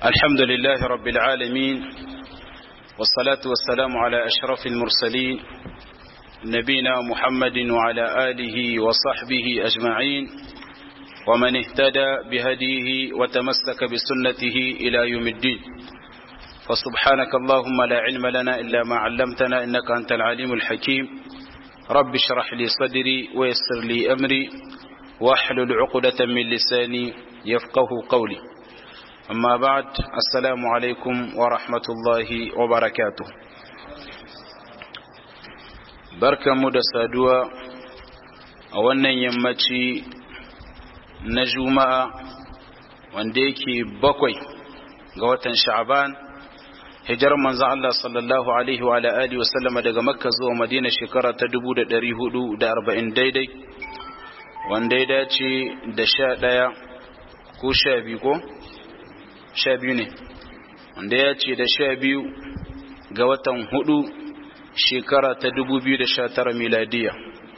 الحمد لله رب العالمين والصلاة والسلام على أشرف المرسلين نبينا محمد وعلى آله وصحبه أجمعين ومن اهتدى بهديه وتمسك بسنته إلى يوم الدين فسبحانك اللهم لا علم لنا إلا ما علمتنا إنك أنت العليم الحكيم رب اشرح لي صدري ويسر لي أمري واحلل عقدة من لساني يفقه قولي أما بعد السلام عليكم ورحمة الله وبركاته بركة مدى سادوا أولا يمتي نجوما وانديكي بقوي قوة شعبان hijar manzan Allah sallallahu Alaihi wa alihi wasallama daga makka zuwa madina shekara ta 440 daidai wanda ya dace da sha ɗaya ko sha biyu ko? sha biyu ne wanda ya ce da sha biyu ga watan hudu shekara ta 2019 miladiya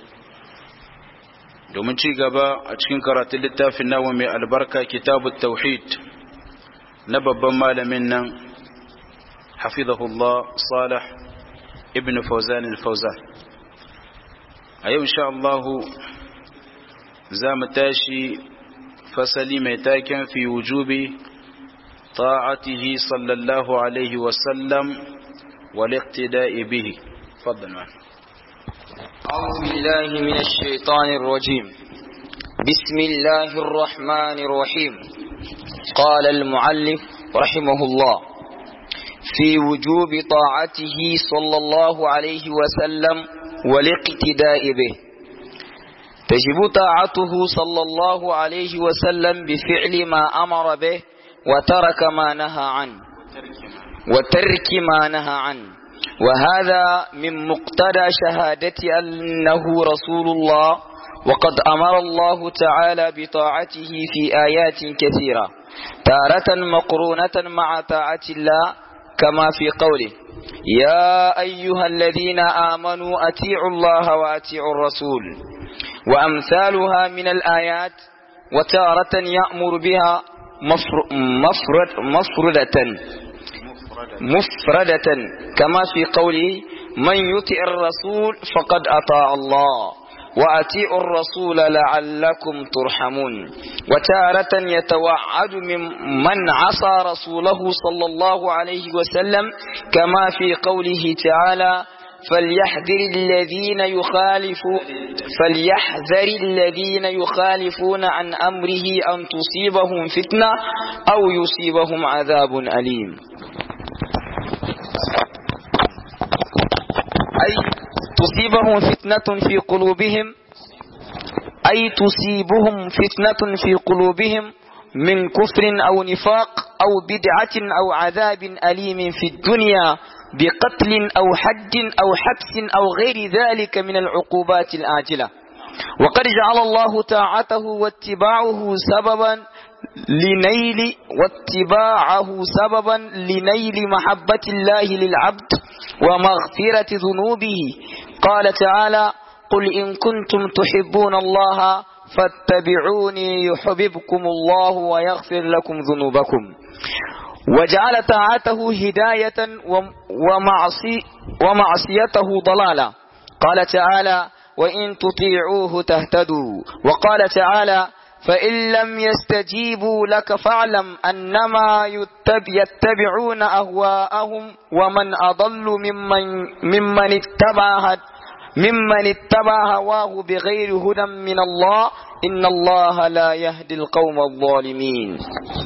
domin ci gaba a cikin karatun littafin nawa mai albarka kitabu tauhid na babban malamin nan حفظه الله صالح ابن فوزان الفوزان أيوة إن شاء الله زام تاشي فسلي ميتاكا في وجوب طاعته صلى الله عليه وسلم والاقتداء به فضل معنا أعوذ بالله من الشيطان الرجيم بسم الله الرحمن الرحيم قال المعلف رحمه الله في وجوب طاعته صلى الله عليه وسلم والاقتداء به تجب طاعته صلى الله عليه وسلم بفعل ما أمر به وترك ما نهى عنه وترك ما نهى عنه وهذا من مقتضى شهادة أنه رسول الله وقد أمر الله تعالى بطاعته في آيات كثيرة تارة مقرونة مع طاعة الله كما في قوله يا أيها الذين آمنوا أتيعوا الله وأتيعوا الرسول وأمثالها من الآيات وتارة يأمر بها مفرد مفردة مفردة كما في قوله من يطع الرسول فقد أطاع الله وأتيعوا الرسول لعلكم ترحمون وتارة يتوعد من من عصى رسوله صلى الله عليه وسلم كما في قوله تعالى فليحذر الذين يخالفوا فليحذر الذين يخالفون عن أمره أن تصيبهم فتنة أو يصيبهم عذاب أليم أي تصيبهم فتنة في قلوبهم أي تصيبهم فتنة في قلوبهم من كفر أو نفاق أو بدعة أو عذاب أليم في الدنيا بقتل أو حج أو حبس أو غير ذلك من العقوبات الآجلة وقد جعل الله طاعته واتباعه سببا لنيل واتباعه سببا لنيل محبة الله للعبد ومغفرة ذنوبه قال تعالى قل إن كنتم تحبون الله فاتبعوني يحببكم الله ويغفر لكم ذنوبكم وجعل طاعته هداية ومعصي ومعصيته ضلالة قال تعالى وإن تطيعوه تهتدوا وقال تعالى فإن لم يستجيبوا لك فاعلم أنما يتبعون أهواءهم ومن أضل ممن, ممن اتبع ممن اتبع هواه بغير هدى من الله إن الله لا يهدي القوم الظالمين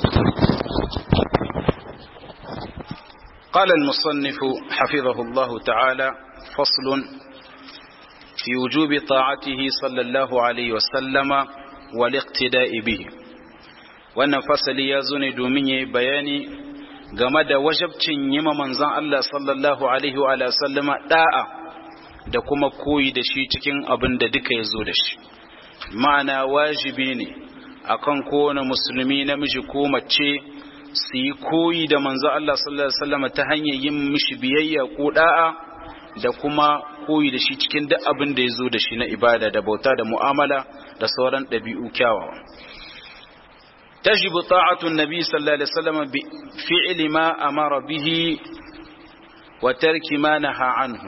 قال المصنف حفظه الله تعالى فصل في وجوب طاعته صلى الله عليه وسلم والاقتداء به wannan fasali ya zo ne domin ya yi bayani game da wajabcin yima manzan Allah sallallahu alaihi wa sallama da'a da kuma koyi da shi cikin abin da duka ya zo da shi ma'ana wajibi ne akan kowane musulmi namiji ko mace su yi koyi da manzo Allah sallallahu alaihi wasallam ta hanyar yin mishi biyayya ko da'a da kuma koyi da shi cikin duk abin da ya zo da shi na ibada da bauta da mu'amala da sauran ɗabi'u kyawawa تجب طاعة النبي صلى الله عليه وسلم بفعل ما أمر به وترك ما نهى عنه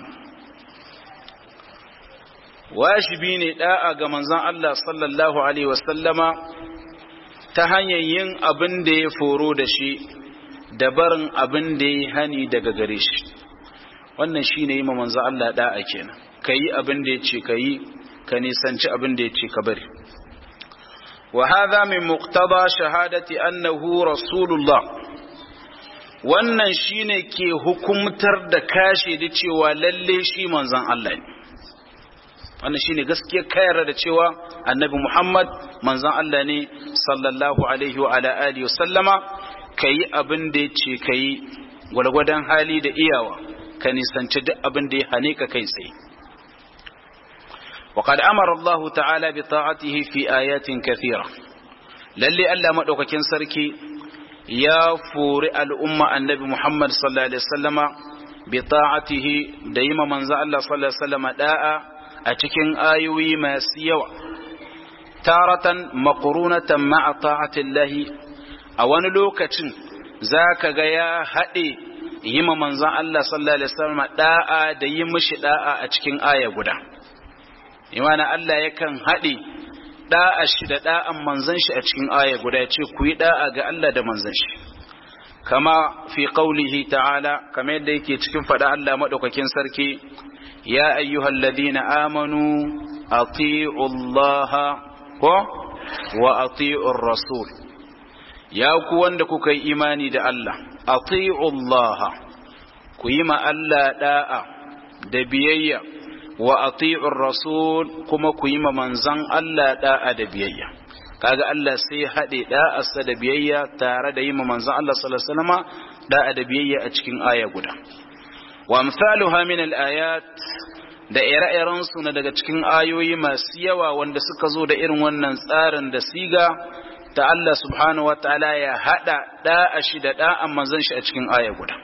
wajibi ne da'a ga manzon Allah sallallahu alaihi wasallama ta hanyar yin abin da ya foro da shi da barin abin da ya hani daga gare shi wannan shine yi ma manzon Allah da'a kenan kayi abin da ya ce kayi ka nisanci abin da ya ce ka bari wa hadha min muqtada shahadati annahu rasulullah wannan shine ke hukumtar da kashe da cewa lalle shi manzon Allah ne wannan shine gaskiya kayar da cewa annabi Muhammad manzon Allah ne sallallahu alaihi wa ala alihi sallama kayi abin da yace kayi gwalgwadon hali da iyawa ka nisanci duk abin da ya hane ka kai tsaye وقد أمر الله تعالى بطاعته في آيات كثيرة للي ألا مدوككين سركي يا فور الأمة النبي محمد صلى الله عليه وسلم بطاعته دائما من الله صلى الله عليه وسلم داء أتكين آيوي ما سيوا تارة مقرونة مع طاعة الله أوان لوكتين ذاك غيا هدي يما من الله صلى الله عليه وسلم داء دايمش داء أتكين آية قدا imana Allah yakan haɗe ɗa'a shi da ɗa'an manzan shi a cikin aya guda ya ce ku yi ɗa'a ga Allah da manzan shi kama fi qaulihi ta'ala kama yadda yake cikin faɗa Allah maɗaukakin sarki ya ayyuhal ladina amanu ati'u Allah ko wa ati'u rasul ya ku wanda kuka yi imani da Allah ati'u Allah ku yi ma Allah ɗa'a da biyayya wa ati'ur rasul kuma ku yi ma manzan Allah da'a da biyayya kaga Allah sai haɗe da'arsa da biyayya tare da yi ma manzan Allah sallallahu alaihi wasallam da'a da biyayya a cikin aya guda wa amsaluha min al-ayat da ire-iren su na daga cikin ayoyi masu yawa wanda suka zo da irin wannan tsarin da siga ta Allah subhanahu wataala ya hada da'a shi da da'an manzan shi a cikin aya guda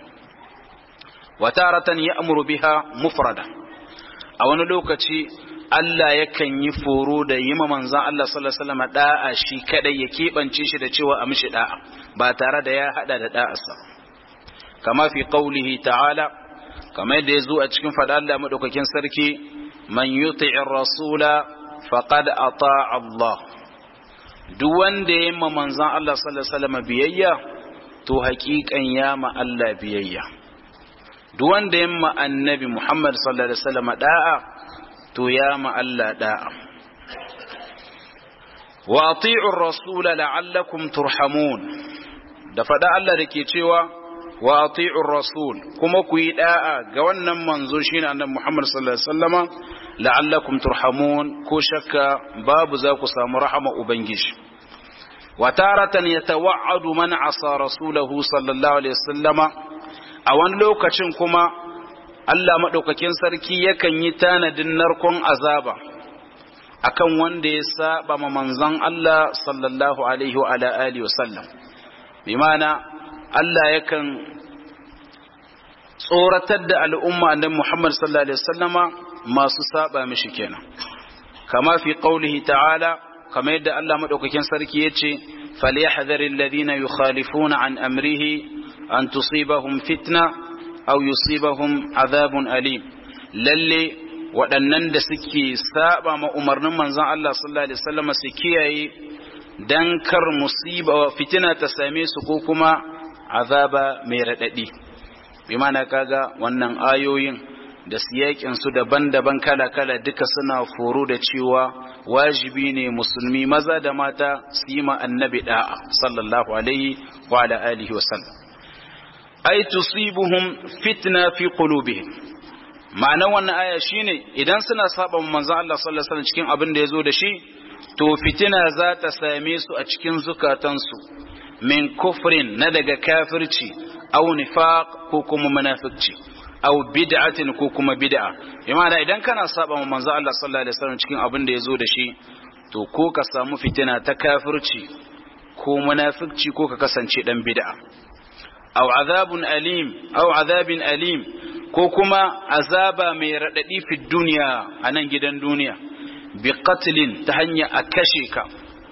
wa taratan ya'muru biha mufrada a wani lokaci Allah yakan yi foro da yi ma manzan Allah sallallahu alaihi wasallam da'a shi kadai ya keɓance shi da cewa a mishi da'a ba tare da ya hada da da'arsa kama fi qaulihi ta'ala kama yadda ya zo a cikin fada Allah madaukakin sarki man yuti'ir rasula faqad ata'a Allah duk wanda ya ma manzan Allah sallallahu alaihi wasallam biyayya to haƙiƙan ya ma Allah biyayya duk wanda ya ma annabi Muhammad sallallahu alaihi wasallam da'a to ya ma Allah da'a wa ati'u ar-rasul la'allakum turhamun da fada Allah dake cewa wa ati'u ar-rasul kuma ku yi da'a ga wannan manzo shine annabi Muhammad sallallahu alaihi wasallama la'allakum turhamun ko shakka babu za ku samu rahama ubangiji wa taratan yatawa'adu man asa rasulahu sallallahu alaihi wasallama a wani lokacin kuma Allah maɗaukakin sarki yakan yi tanadin narkon azaba akan wanda ya saba ma manzon Allah sallallahu alaihi wa alihi wasallam bi mana Allah yakan tsoratar da al'umma annabi Muhammad sallallahu alaihi wasallama masu saba mishi kenan kama fi qaulihi ta'ala kama yadda Allah maɗaukakin sarki yace falyahdharil ladina yukhalifuna an amrihi an tusibahum fitna aw yusibahum azabun alim lalle waɗannan da suke saba ma umarnin manzon Allah sallallahu alaihi wasallam su kiyaye dan kar musiba wa fitina ta same su ko kuma azaba mai radadi bi mana kaga wannan ayoyin da siyakin su daban-daban kala-kala duka suna foro da cewa wajibi ne musulmi maza da mata su yi ma annabi da'a sallallahu alaihi wa ala alihi wa sallam ay tusibuhum fitna fi qulubihim ma'ana wannan aya shine idan suna saba manzon Allah sallallahu alaihi wasallam cikin abin da yazo da shi to fitina za ta same su a cikin zukatansu min kufrin na daga kafirci aw nifaq ko kuma munafiqci aw bid'atin ko kuma bid'a imana idan kana saba manzon Allah sallallahu alaihi wasallam cikin abin da yazo da shi to ko ka samu fitina ta kafirci ko munafiqci ko ka kasance dan bid'a aw azabun alim aw azabin alim ko kuma azaba mai radadi fi duniya a nan gidan duniya bi qatlin ta hanya a kashe ka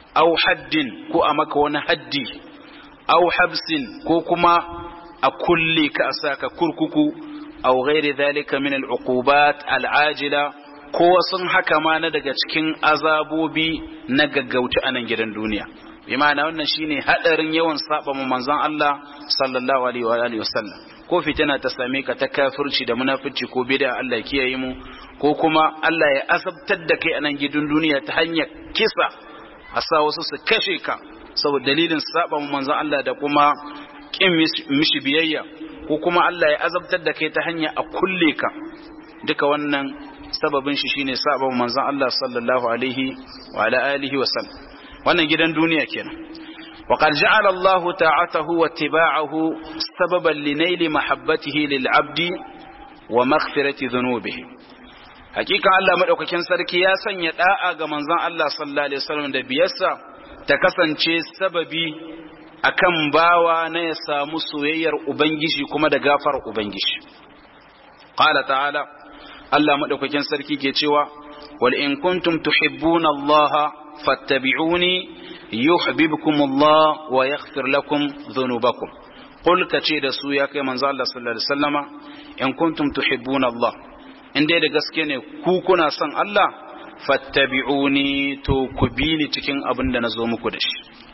au haddin ko a maka wani haddi au habsin ko kuma a kulle ka a saka kurkuku au ghairi dhalika min al-uqubat al-ajila ko sun haka ma na daga cikin azabobi na gaggauta a nan gidan duniya bi ma'ana wannan shine hadarin yawan saba mu manzon Allah sallallahu alaihi wa alihi wasallam ko fitina ta same ka ta kafirci da munafici ko bid'a Allah ya kiyaye mu ko kuma Allah ya asabtar da kai a nan gidan duniya ta hanyar kisa a sa wasu su kashe ka saboda dalilin saba mu manzon Allah da kuma kin mishi biyayya ko kuma Allah ya azabtar da kai ta hanya a kulle ka duka wannan sababin shi shine sabon manzon Allah sallallahu alaihi wa ala alihi wa sallam wannan gidan duniya kenan wa qad ja'ala Allah ta'atahu wa tiba'ahu sababan li naili mahabbatihi lil 'abdi wa maghfirati dhunubihi hakika Allah madaukakin sarki ya sanya da'a ga manzon Allah sallallahu alaihi wasallam da biyarsa ta kasance sababi akan bawa na ya samu soyayyar ubangiji kuma da gafar ubangiji qala ta'ala Allah madaukakin sarki ke cewa wal in kuntum tuhibbuna Allah fattabi'uni yuhibbukum Allah wa yaghfir lakum dhunubakum qul kace da su ya kai manzo Allah sallallahu alaihi wasallama in kuntum tuhibbuna Allah in dai da gaske ne ku kuna son Allah fattabi'uni to ku bi ni cikin abin da nazo muku da shi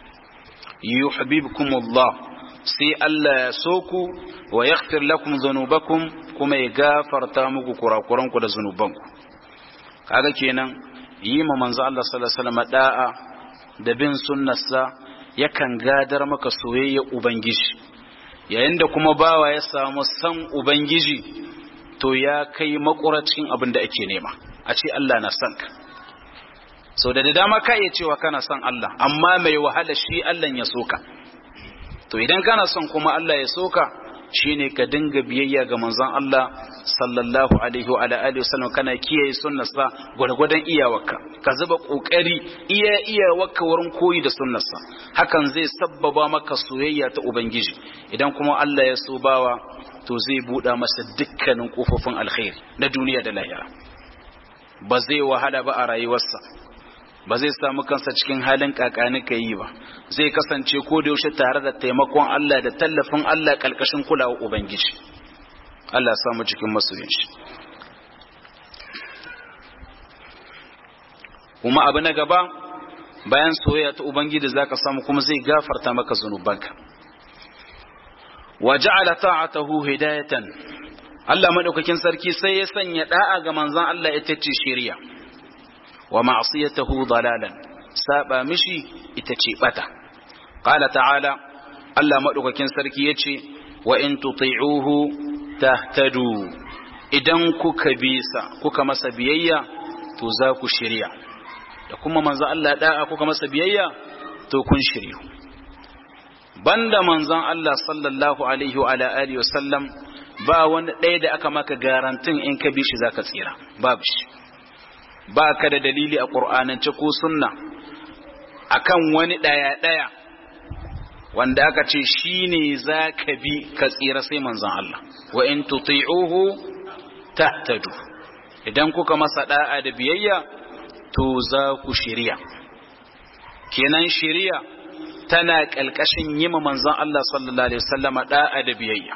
yuhibbukum Allah sai Allah ya so ku wa yaghfir lakum dhunubakum kuma ya gafarta muku kurakuranku da zunubanku kaga kenan yi ma manzo Allah sallallahu alaihi wasallam da'a da bin sunnarsa yakan gadar maka soyayya ubangiji yayin da kuma bawa ya samu san ubangiji to ya kai makura cikin abin da ake nema a ce Allah na san ka sau da dama ka iya cewa kana son Allah amma mai wahala shi Allah ya soka to idan kana son kuma Allah ya soka shine ka dinga biyayya ga manzon Allah sallallahu alaihi wa ala alihi wasallam kana kiyaye sunnarsa gwargwadon iyawarka ka zuba kokari iya iyawarka wurin koyi da sunnarsa hakan zai sabbaba maka soyayya ta ubangiji idan kuma Allah ya so bawa to zai buɗa masa dukkanin kofofin alkhairi na duniya da lahira ba zai wahala ba a rayuwarsa ba zai samu kansa cikin halin kakani ka yi ba zai kasance ko da yaushe tare da taimakon Allah da tallafin Allah kalkashin kulawa ubangiji Allah ya samu cikin masoyin shi kuma abu na gaba bayan soyayya ta ubangiji zaka samu kuma zai gafarta maka zanubanka wa ja'ala ta'atahu hidayatan Allah madaukakin sarki sai ya sanya da'a ga manzon Allah ita ce shari'a wa ma'siyatahu dalalan saba mishi ita ce bata qala ta'ala Allah madaukakin sarki yace wa in tuti'uhu tahtadu idan kuka bisa kuka masa biyayya to za ku shirya da kuma manzo Allah da'a kuka masa biyayya to kun shiryu banda manzon Allah sallallahu alaihi wa ala alihi wasallam ba wani ɗaya da aka maka garantin in ka bi shi zaka tsira babu shi ba ka da dalili a ƙur'anance ko sunna akan wani ɗaya-ɗaya wanda aka ce shi ne za ka bi ka tsira sai manzan Allah wa in tuti'uhu tahtadu idan kuka masa da'a da biyayya to za ku shirya kenan shirya tana ƙalƙashin yi ma manzan Allah sallallahu alaihi wasallama da'a da biyayya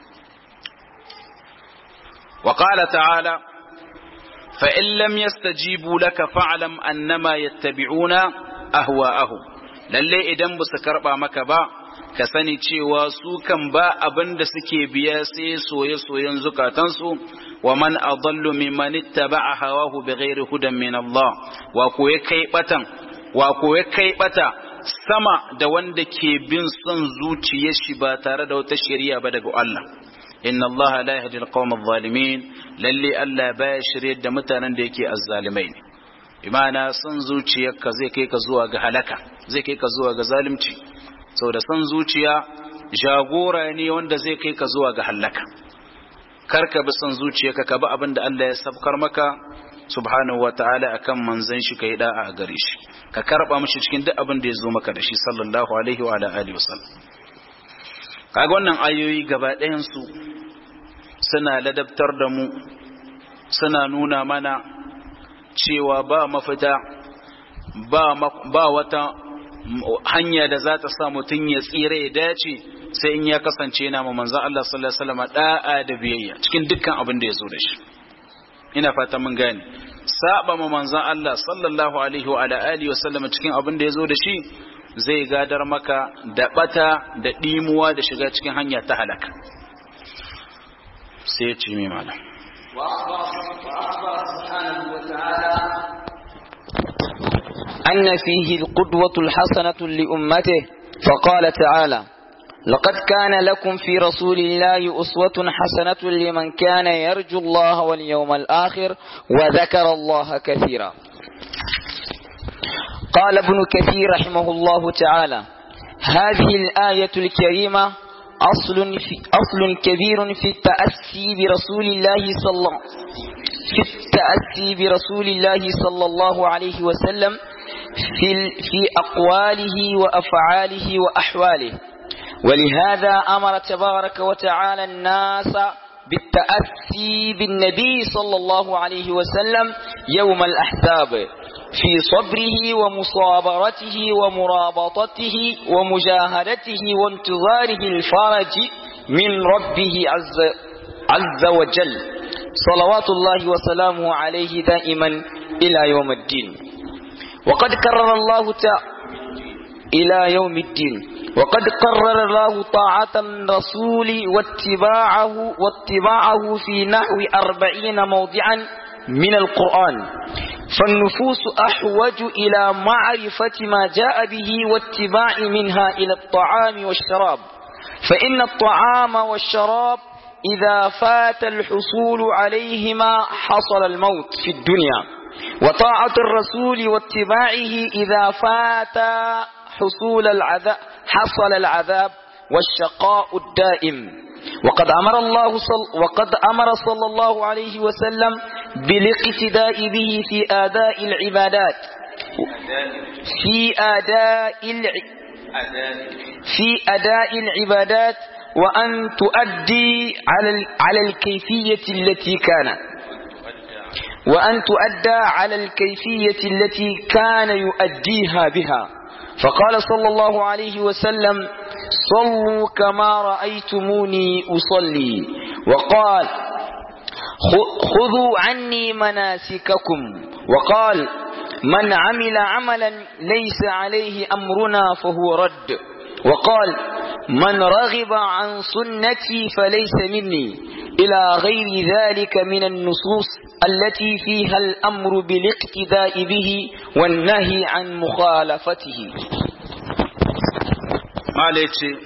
wa qala ta'ala فإن لم يستجيبوا لك فاعلم أنما يتبعون أهواءهم lalle idan ba su karɓa maka ba ka sani cewa su kan ba abin da suke biya sai soye-soyen zukatansu wa man adallu mimman ittaba'a hawahu bighairi hudan min Allah wa ko ya kai batan wa ko ya kai bata sama da wanda ke bin son zuciyar shi ba tare da wata shari'a ba daga Allah inna Allah la yahdi al-qawm adh-dhalimin lalle Allah baya shirye da mutanen da yake azzalimai ne imana son zuciyarka zai kai ka zuwa ga halaka zai kai ka zuwa ga zalunci saboda son zuciya jagora ne wanda zai kai ka zuwa ga halaka kar ka bi son zuciyarka ka bi abin da Allah ya sabkar maka subhanahu wataala akan manzon shi kai da'a a gare shi ka karba mishi cikin duk abin da ya zo maka da shi sallallahu alaihi wa alihi wasallam kaga wannan ayoyi gaba ɗayan su suna ladabtar da mu suna nuna mana cewa ba mafita ba, ba wata hanya da za ta sa mutum ya tsira ya dace sai in ya kasance yana ma manzon Allah sallallahu alaihi wasallam da'a da biyayya cikin dukkan abin da ya zo da shi ina fata mun gane saba ma manzon Allah sallallahu alaihi wa ala alihi wasallam cikin abin da ya zo da shi zai gadar maka da bata da dimuwa da shiga cikin hanya ta halaka sai ya ce mai malam وأخبر سبحانه وتعالى أن فيه القدوة الحسنة لأمته فقال تعالى لقد كان لكم في رسول الله أسوة حسنة لمن كان يرجو الله واليوم الآخر وذكر الله كثيرا قال ابن كثير رحمه الله تعالى هذه الآية الكريمة أصل في أصل كبير في التأسي برسول الله صلى الله في التأسي برسول الله صلى الله عليه وسلم في في أقواله وأفعاله وأحواله ولهذا أمر تبارك وتعالى الناس بالتأسي بالنبي صلى الله عليه وسلم يوم الأحزاب في صبره ومصابرته ومرابطته ومجاهدته وانتظاره الفرج من ربه عز, عز وجل صلوات الله وسلامه عليه دائما إلى يوم الدين وقد كرر الله تعالى إلى يوم الدين وقد قرر الله طاعة الرسول واتباعه واتباعه في نحو أربعين موضعا من القرآن فالنفوس أحوج إلى معرفة ما جاء به واتباع منها إلى الطعام والشراب فإن الطعام والشراب إذا فات الحصول عليهما حصل الموت في الدنيا وطاعة الرسول واتباعه إذا فات حصول العذاب حصل العذاب والشقاء الدائم وقد أمر الله صل وقد أمر صلى الله عليه وسلم بالاقتداء به في أداء العبادات في أداء الع... في أداء العبادات وأن تؤدي على ال... على الكيفية التي كان وأن تؤدى على الكيفية التي كان يؤديها بها فقال صلى الله عليه وسلم صلوا كما رأيتموني أصلي وقال خذوا عني مناسككم وقال من عمل عملا ليس عليه أمرنا فهو رد وقال من رغب عن سنتي فليس مني إلى غير ذلك من النصوص التي فيها الأمر بالاقتداء به والنهي عن مخالفته مالك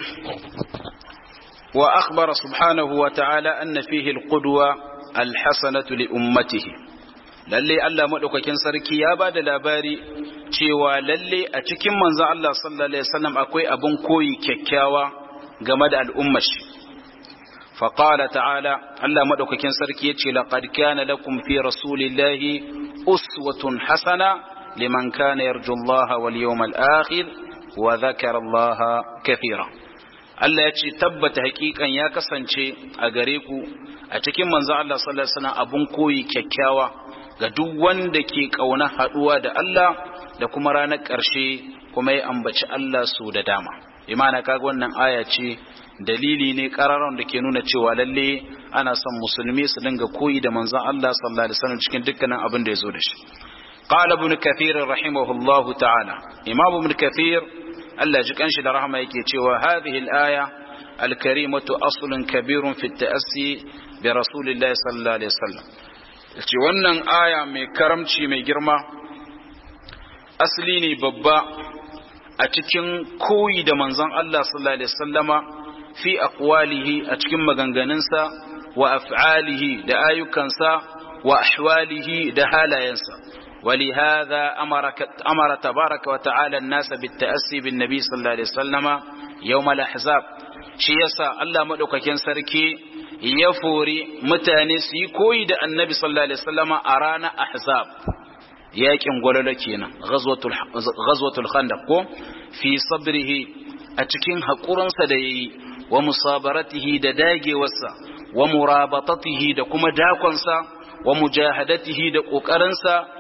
وأخبر سبحانه وتعالى أن فيه القدوة الحسنة لأمته lalle Allah madaukakin sarki ya ba da labari cewa lalle a cikin manzon Allah sallallahu alaihi wasallam akwai abun koyi kyakkyawa game da al'ummar shi faqala ta'ala Allah madaukakin sarki yace laqad kana lakum fi rasulillahi uswatun hasana liman kana yarju Allah wal yawmal akhir wa dhakara Allah kathira Allah ya ce tabbata hakikan ya kasance a gare ku a cikin manzon Allah sallallahu alaihi wasallam abun koyi kyakkyawa ga duk wanda ke kauna haduwa da Allah da kuma ranar ƙarshe kuma ya ambaci Allah su da dama imana kaga wannan aya ce dalili ne kararon da ke nuna cewa lalle ana son musulmi su dinga koyi da manzon Allah sallallahu alaihi wasallam cikin dukkanin abin da ya zo da shi qala ibn kathir rahimahullahu ta'ala imam ibn kathir Allah ji kanshi da rahama yake cewa hadhihi al-aya al-karimatu aslun kabirun fi at-ta'assi bi rasulillahi sallallahu alaihi wasallam ce wannan aya mai karamci mai girma asali ne babba a cikin koyi da manzon Allah sallallahu alaihi wasallama fi aqwalihi a cikin maganganunsa wa af'alihi da ayyukansa wa ahwalihi da halayensa ولهذا أمر, أمر تبارك وتعالى الناس بالتأسي بالنبي صلى الله عليه وسلم يوم الأحزاب شيسا الله مدوك كان سركي يفوري متانس يكويد النبي صلى الله عليه وسلم أرانا أحزاب yakin gwalolo kenan ghazwatul khandaq ko fi sabrihi a cikin haƙurinsa da yayi wa musabaratihi da dagewarsa wa murabatatihi da kuma dakonsa wa mujahadatihi da ƙoƙarinsa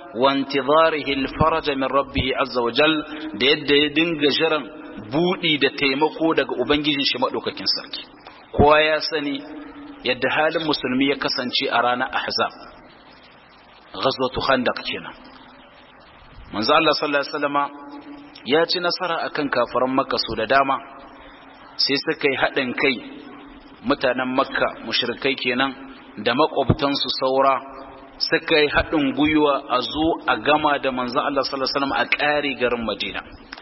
wa intidharihi al-faraj min rabbih azza wa jal da yadda ya dinga jiran budi da taimako daga ubangijin shi madaukakin sarki kowa ya sani yadda halin musulmi ya kasance a ranar ahzab ghazwatu khandaq kenan manzo Allah sallallahu alaihi wasallama ya ci nasara akan kafiran makka su da dama sai suka yi haɗin kai mutanen makka mushrikai kenan da makwabtansu saura suka yi haɗin gwiwa a zo a gama da manzan Allah sallallahu Alaihi wasallam a ƙari garin Madina.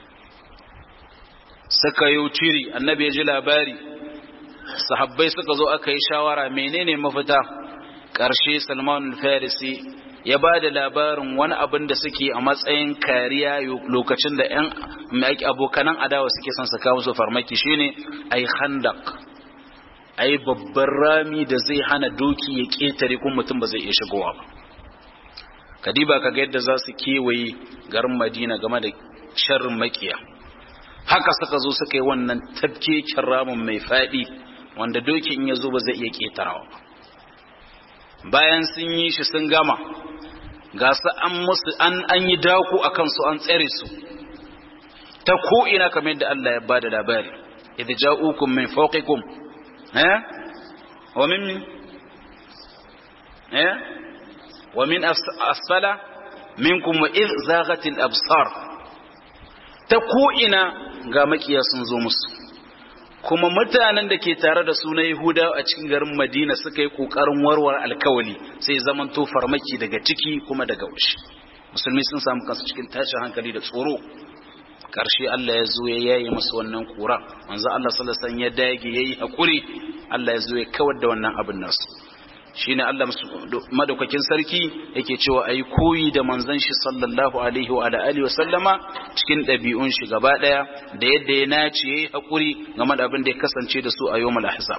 Suka yi ciri, annabi ya ji labari, sahabbai suka zo aka yi shawara menene mafita ƙarshe Salman farisi ya ba da labarin wani abin da suke a matsayin kariya lokacin da ‘yan abokanan adawa suke son su kawo su farmaki shine ai khandak ai babban rami da zai hana doki ya ƙetare kuma mutum ba zai iya shigowa ba kadiba kaga yadda za su kewaye garin madina game da sharrin makiya haka suka zo suka yi wannan tafkeken ramin mai faɗi wanda doki in ya zo ba zai iya ƙetarawa ba bayan sun yi shi sun gama ga su an musu an an yi daku a kansu an tsare su ta ko ina kamar yadda Allah ya bada labari idh ja'ukum min fawqikum eh wa min eh wa min asfala minkum wa idh zaghatil absar ta ko ina ga makiya sun zo musu kuma mutanen da ke tare da su na Yahuda a cikin garin Madina suka yi kokarin warware alkawali sai zaman to farmaki daga ciki kuma daga waje musulmi sun samu kansu cikin tashin hankali da tsoro karshe Allah ya zo ya yayi musu wannan kura manzo Allah sallallahu alaihi wasallam ya dage yayi hakuri Allah ya zo ya kawar da wannan abin nasu shine Allah madaukakin sarki yake cewa ayi koyi da manzon shi sallallahu alaihi wa alihi wa sallama cikin dabi'un shi gaba daya da yadda ya nace yayi hakuri game da abin da ya kasance da su a yawmul ahzab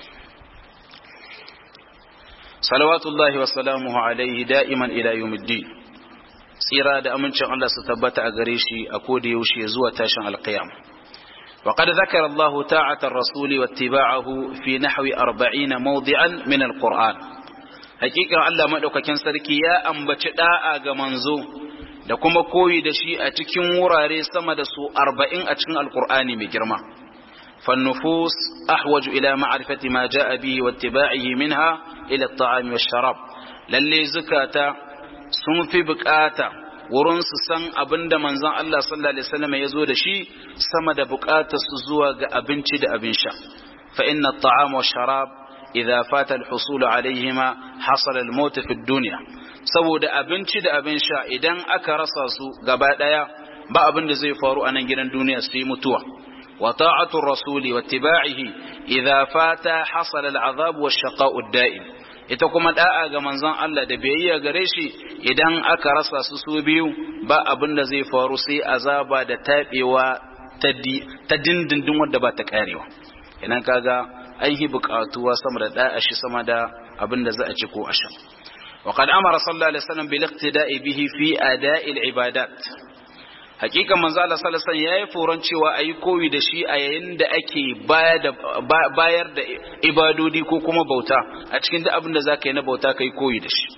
salawatullahi wa salamuhu alaihi da'iman ila yawmiddin tsira da amincin Allah su tabbata a gare shi a koda yaushe zuwa tashin alqiyama وقد ذكر الله طاعة الرسول واتباعه في نحو أربعين موضعا من القرآن حقيقة الله مدوك كان سركي يا أم بتداء منزو da kuma koyi da shi a cikin wurare sama da su arba'in a cikin alkur'ani mai girma fannufus ahwaju ila ma'rifati ma ja'a bihi wa ittiba'ihi minha ila at-ta'ami wash-sharab lalle zukata sun fi bukata wurin su san abin da manzon Allah sallallahu alaihi wasallam ya zo da shi sama da buƙatar su zuwa ga abinci da abin sha fa inna at-ta'ama wa sharab idza fata al-husul alaihima hasala al-maut fi ad-dunya saboda abinci da abin sha idan aka rasa su gaba daya ba abin da zai faru a nan gidan duniya sai mutuwa wa ta'atu ar-rasuli wa ittiba'ihi idza fata hasala al-'adhab wa ash-shaqa'u ad-da'im ita kuma da'a ga manzon Allah da biyayya gare shi idan aka rasa su su biyu ba abin da zai faru sai azaba da tabewa ta dindindin wanda ba ta karewa idan kaga an yi bukatuwa sama da da'a shi sama da abin da za a ci ko a sha wa qad amara sallallahu alaihi wasallam bil iqtida'i bihi fi ada'il ibadat hakika manzo Allah sallallahu alaihi wasallam yayi foron cewa ayi koyi da shi a yayin da ake bayar da ibadodi ko kuma bauta a cikin duk abin da zaka yi na bauta kai koyi da shi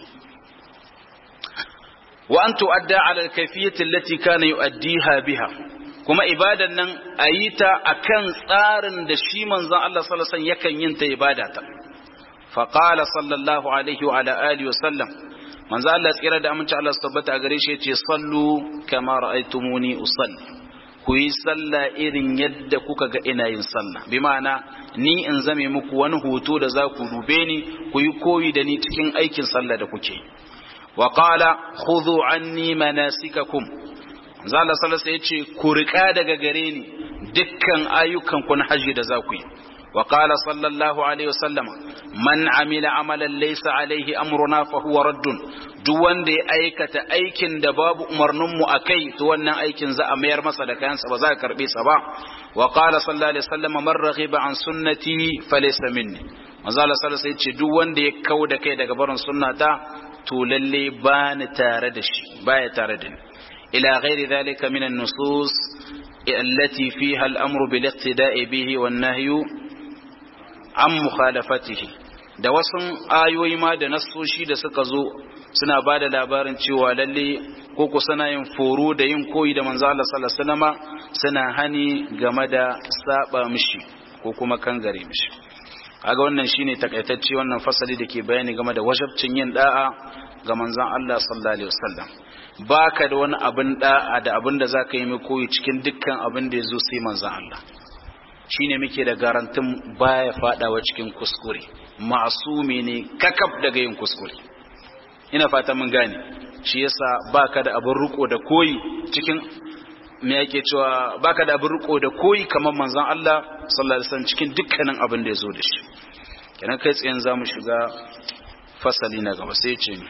wa an tu'adda ala al-kayfiyyati allati kana yu'addiha biha kuma ibadan nan ayi ta akan tsarin da shi manzon Allah sallallahu alaihi wasallam yakan yin ta ibada ta fa qala sallallahu alaihi wa ala alihi wa sallam manzo Allah tsira da aminci Allah su tabbata a gare shi yace sallu kama ra'aytumuni usalli ku yi sallah irin yadda kuka ga ina yin sallah bi ma'ana ni in zame muku wani hoto da za ku dube ni ku yi koyi da ni cikin aikin sallah da kuke wa qala khudhu anni manasikakum manzo Allah sallallahu alaihi yace ku rika daga gare ni dukkan ayyukan ku na haji da za ku yi وقال صلى الله عليه وسلم من عمل عملا ليس عليه أمرنا فهو رد duk wanda ya aikata aikin da babu umarninmu a kai to wannan aikin za a mayar masa da kayansa ba za a karbe sa ba wa qala sallallahu alaihi wasallam man raghiba an sunnati falaysa minni manzo Allah sallallahu alaihi ce duk wanda ya kau da kai daga barin sunnata to lalle ba ni tare da shi baya tare da ni ila ghairi dhalika min an-nusus التي فيها الأمر بالاقتداء به والنهي an mukhalafatihi da wasu ayoyi ma da nassoshi da suka zo suna ba da labarin cewa lalle ko ku suna yin foro da yin koyi da manzo Allah sallallahu alaihi wasallama suna hani game da saba mishi ko kuma kangare mishi kaga wannan shine takaitacce wannan fasali da ke bayani game da wajabcin yin da'a ga manzon Allah sallallahu alaihi wasallam baka da wani abin da'a da abin da zaka yi mai koyi cikin dukkan abin da yazo sai manzon Allah shine muke da garantin baya fadawa cikin kuskure ma'asumi ne kakab daga yin kuskure ina fata mun gane shi yasa baka da abin riko da koyi cikin me yake cewa baka da abin riko da koyi kamar manzon Allah sallallahu alaihi wasallam cikin dukkanin abin da yazo da shi kenan kai tsayen zamu shiga fasali na gaba sai ce ni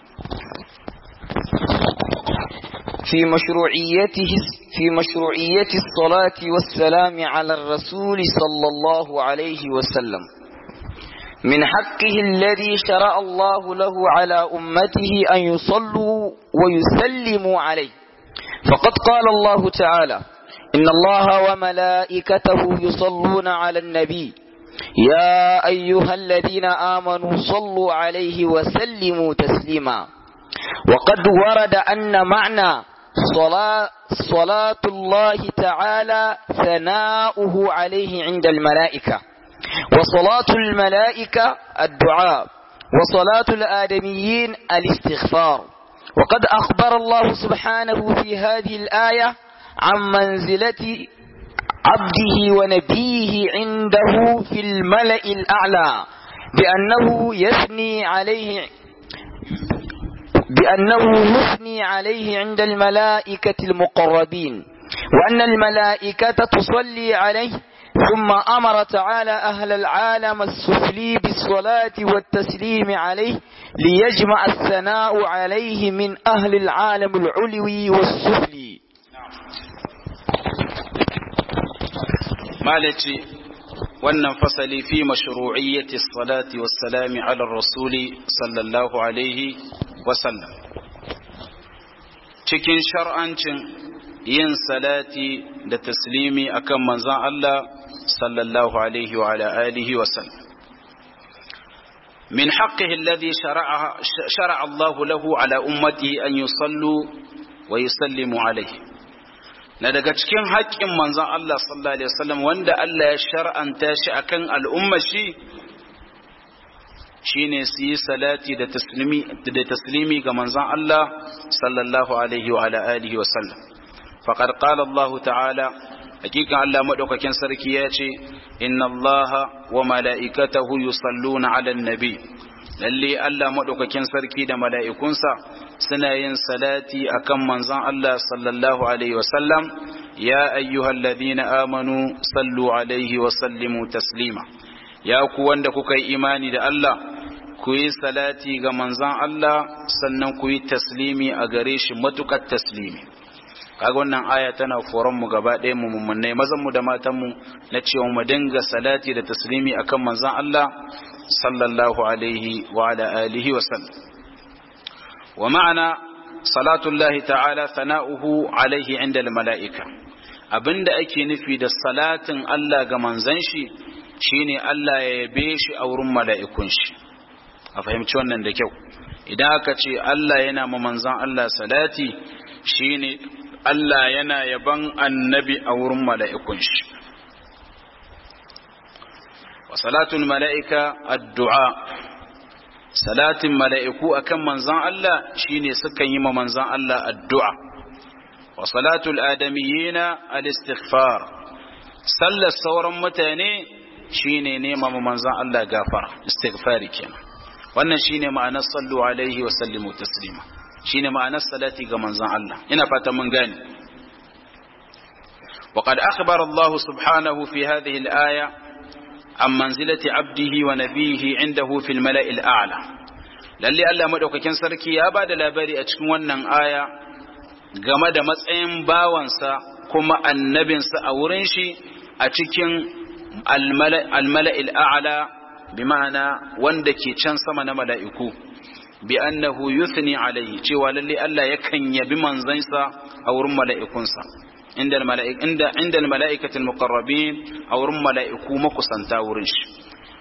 في مشروعيته في مشروعية الصلاة والسلام على الرسول صلى الله عليه وسلم من حقه الذي شرع الله له على أمته أن يصلوا ويسلموا عليه فقد قال الله تعالى إن الله وملائكته يصلون على النبي يا أيها الذين آمنوا صلوا عليه وسلموا تسليما وقد ورد أن معنى صلاة, صلاة الله تعالى ثناؤه عليه عند الملائكة وصلاة الملائكة الدعاء وصلاة الآدميين الاستغفار وقد أخبر الله سبحانه في هذه الآية عن منزلة عبده ونبيه عنده في الملأ الأعلى بأنه يثني عليه بأنه يثني عليه عند الملائكة المقربين وأن الملائكة تصلي عليه ثم أمر تعالى أهل العالم السفلي بالصلاة والتسليم عليه ليجمع الثناء عليه من أهل العالم العلوي والسفلي malaci wannan fasali fi mashru'iyyati salati wassalami ala rasuli sallallahu alaihi wasallam cikin shar'ancin yin salati da taslimi akan manzon Allah sallallahu alaihi wa ala alihi wasallam من حقه الذي شرع, شرع الله له على أمته أن يصلوا ويسلموا عليه na daga cikin haƙƙin manzon Allah sallallahu alaihi wasallam wanda Allah ya shar'anta shi akan al'umma shi shine su yi salati da taslimi da taslimi ga manzon Allah sallallahu alaihi wa ala alihi wasallam faqad qala Allah ta'ala hakikan Allah madaukakin sarki ya ce inna Allah wa mala'ikatahu yusalluna 'alan nabi lalle Allah madaukakin sarki da mala'ikunsa suna yin salati akan manzon Allah sallallahu alaihi wasallam ya ayyuhalladhina amanu sallu alaihi wa sallimu taslima ya ku wanda kuka yi imani da Allah ku yi salati ga manzon Allah sannan ku yi taslimi a gare shi matukar taslimi kaga wannan aya tana foron mu gaba ɗaya mu mummunai mazan mu da matan mu na cewa mu dinga salati da taslimi akan manzon Allah sallallahu alaihi wa ala alihi wa sallam wa ma'ana salatullahi ta'ala sana'uhu alaihi inda mala'ika abinda ake nufi da salatin Allah ga manzon shi shine Allah ya yabe shi a wurin mala'ikun shi a fahimci wannan da kyau idan aka ce Allah yana ma manzon Allah salati shine Allah yana yaban annabi a wurin mala'ikun shi wa salatul mala'ika addu'a salatin mala'iku akan manzan Allah shine sukan yi ma manzan Allah addu'a wa salatul adamiyina al-istighfar sallar sauran mutane shine nema ma manzan Allah gafara istighfari kenan wannan shine ma'anar sallu alaihi wa sallimu taslima shine ma'anar salati ga manzon Allah ina fata mun gane وقد أخبر الله سبحانه في هذه الآية عن منزلة عبده ونبيه عنده في الملأ الأعلى lalle Allah madaukakin sarki ya ba da labari a cikin wannan aya game da matsayin bawansa kuma annabinsa a wurin shi a cikin almala'il a'la bi ma'ana wanda ke can sama na mala'iku bi annahu yuthni alayhi cewa lalle Allah yakan yabi manzansa a wurin mala'ikunsa inda mala'ik inda inda mala'ikatul muqarrabin a wurin mala'iku makusanta wurin shi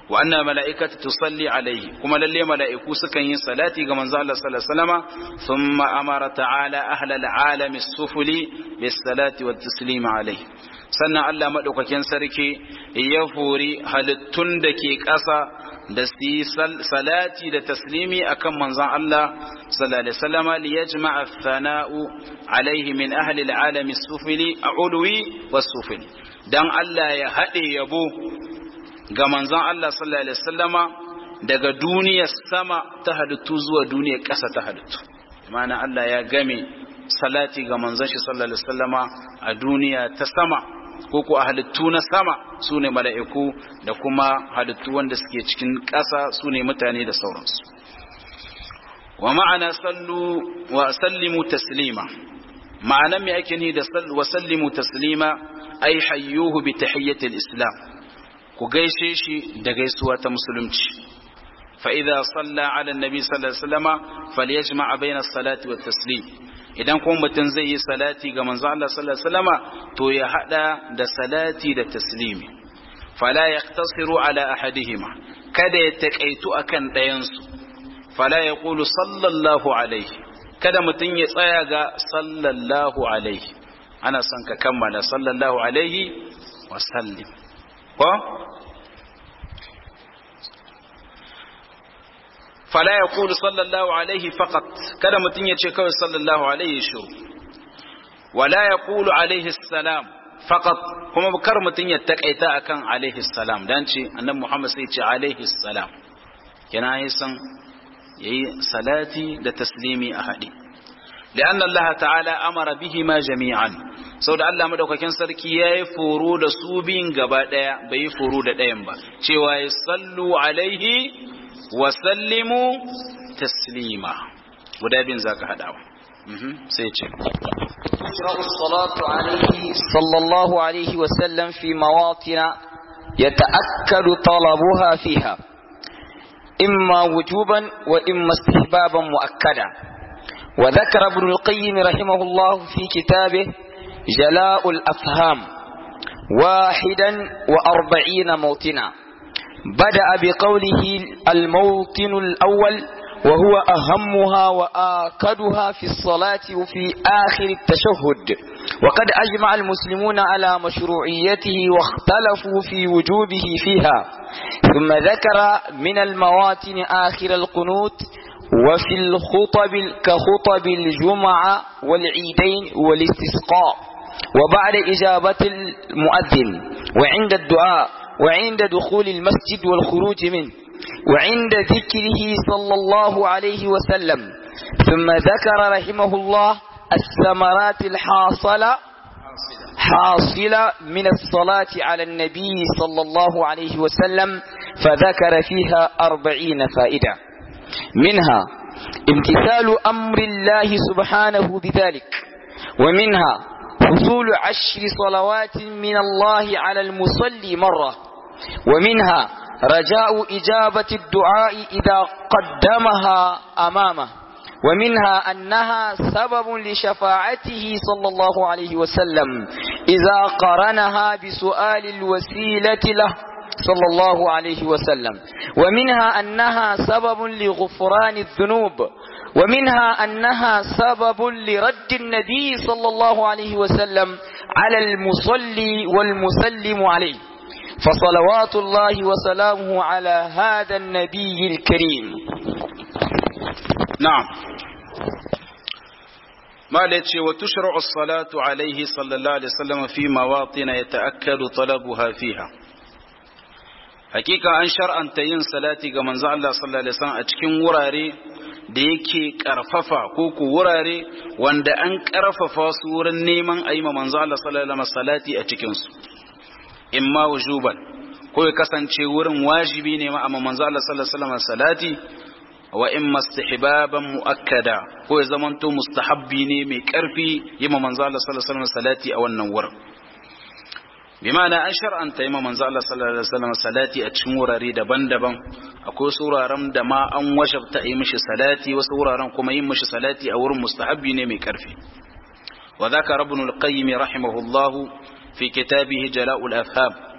wa anna mala'ikata tusalli alaihi kuma lalle mala'iku sukan yi salati ga manzo Allah sallallahu alaihi wasallama thumma amara ta'ala ahla al'alami sufuli bis salati wat taslima alaihi sannan Allah madaukakin sarki ya furi halittun da ke ƙasa da su yi salati da taslimi akan manzon Allah sallallahu alaihi wasallama li yajma'a thana'u alaihi min ahli al'alami sufuli a'ulwi was sufuli dan Allah ya haɗe yabo ga manzon Allah sallallahu alaihi wasallama daga duniyar sama ta halittu zuwa duniyar ƙasa ta halittu ma'ana Allah ya game salati ga manzon shi sallallahu alaihi wasallama a duniya ta sama ko ko a halittu na sama su ne mala'iku da kuma halittu wanda suke cikin ƙasa su ne mutane da sauransu wa ma'ana sallu wa sallimu taslima ma'anan me ake ni da wa sallimu taslima ai hayyuhu bi tahiyyatil islam ku gaishe shi da gaisuwa ta musulunci fa idza salla ala annabi sallallahu alaihi wasallama falyajma' bayna as-salati wat taslim idan kuma mutum zai yi salati ga manzo Allah sallallahu alaihi wasallama to ya hada da salati da taslimi fala yaqtasiru ala ahadihima kada ya takaitu akan ɗayan su fala yaqulu sallallahu alaihi kada mutum ya tsaya ga sallallahu alaihi ana son ka kammala sallallahu alaihi wa sallim ko fala ya kulu sallallahu alaihi faqat kada mutum ya ce kawai sallallahu alaihi shiru wala ya kulu alaihi salam faqat kuma kar mutum ya takaita akan alaihi salam dan ce annabi Muhammad sai ce alaihi salam kina yi san yayi salati da taslimi a hadi لأن الله تعالى أمر بهما جميعا sau da Allah madaukakin sarki ya yi foro da su biyun gaba ɗaya bai yi foro da ɗayan ba cewa ya sallu alaihi wa sallimu taslima guda biyun za ka haɗawa sai ce تشرع الصلاة عليه صلى الله عليه وسلم في مواطن يتأكد طلبها فيها إما وجوبا وإما استحبابا مؤكدا وذكر ابن القيم رحمه الله في كتابه جلاء الأفهام واحدا وأربعين موطنا بدأ بقوله الموطن الأول وهو أهمها وآكدها في الصلاة وفي آخر التشهد وقد أجمع المسلمون على مشروعيته واختلفوا في وجوبه فيها ثم ذكر من المواطن آخر القنوت وفي الخطب كخطب الجمعة والعيدين والاستسقاء وبعد إجابة المؤذن وعند الدعاء وعند دخول المسجد والخروج منه وعند ذكره صلى الله عليه وسلم ثم ذكر رحمه الله الثمرات الحاصلة حاصلة من الصلاة على النبي صلى الله عليه وسلم فذكر فيها أربعين فائدة منها امتثال أمر الله سبحانه بذلك ومنها حصول عشر صلوات من الله على المصلي مرة ومنها رجاء إجابة الدعاء إذا قدمها أمامه ومنها أنها سبب لشفاعته صلى الله عليه وسلم إذا قرنها بسؤال الوسيلة له صلى الله عليه وسلم ومنها أنها سبب لغفران الذنوب ومنها أنها سبب لرد النبي صلى الله عليه وسلم على المصلي والمسلم عليه فصلوات الله وسلامه على هذا النبي الكريم نعم ما لتشي وتشرع الصلاة عليه صلى الله عليه وسلم في مواطن يتأكد طلبها فيها hakika an shar'anta yin salati ga manzo Allah sallallahu alaihi wasallam a cikin wurare da yake karfafa ko ku wurare wanda an karfafa su wurin neman ayi ma manzo Allah sallallahu alaihi wasallam salati a cikin su imma wujuban ko ya kasance wurin wajibi ne ma amma manzo Allah sallallahu alaihi wasallam salati wa imma istihbaban muakkada ko ya zamanto mustahabbi ne mai karfi yi ma manzo Allah sallallahu alaihi wasallam salati a wannan wurin bimana an shar'anta yi manzo Allah sallallahu alaihi wasallam salati a cikin wurare daban-daban akwai wasu wuraren da ma an wajabta yi mishi salati wasu wuraren kuma yin mishi salati a wurin mustahabbi ne mai karfi wa dhakara ibn al-qayyim rahimahullahu fi kitabihi jala'ul afham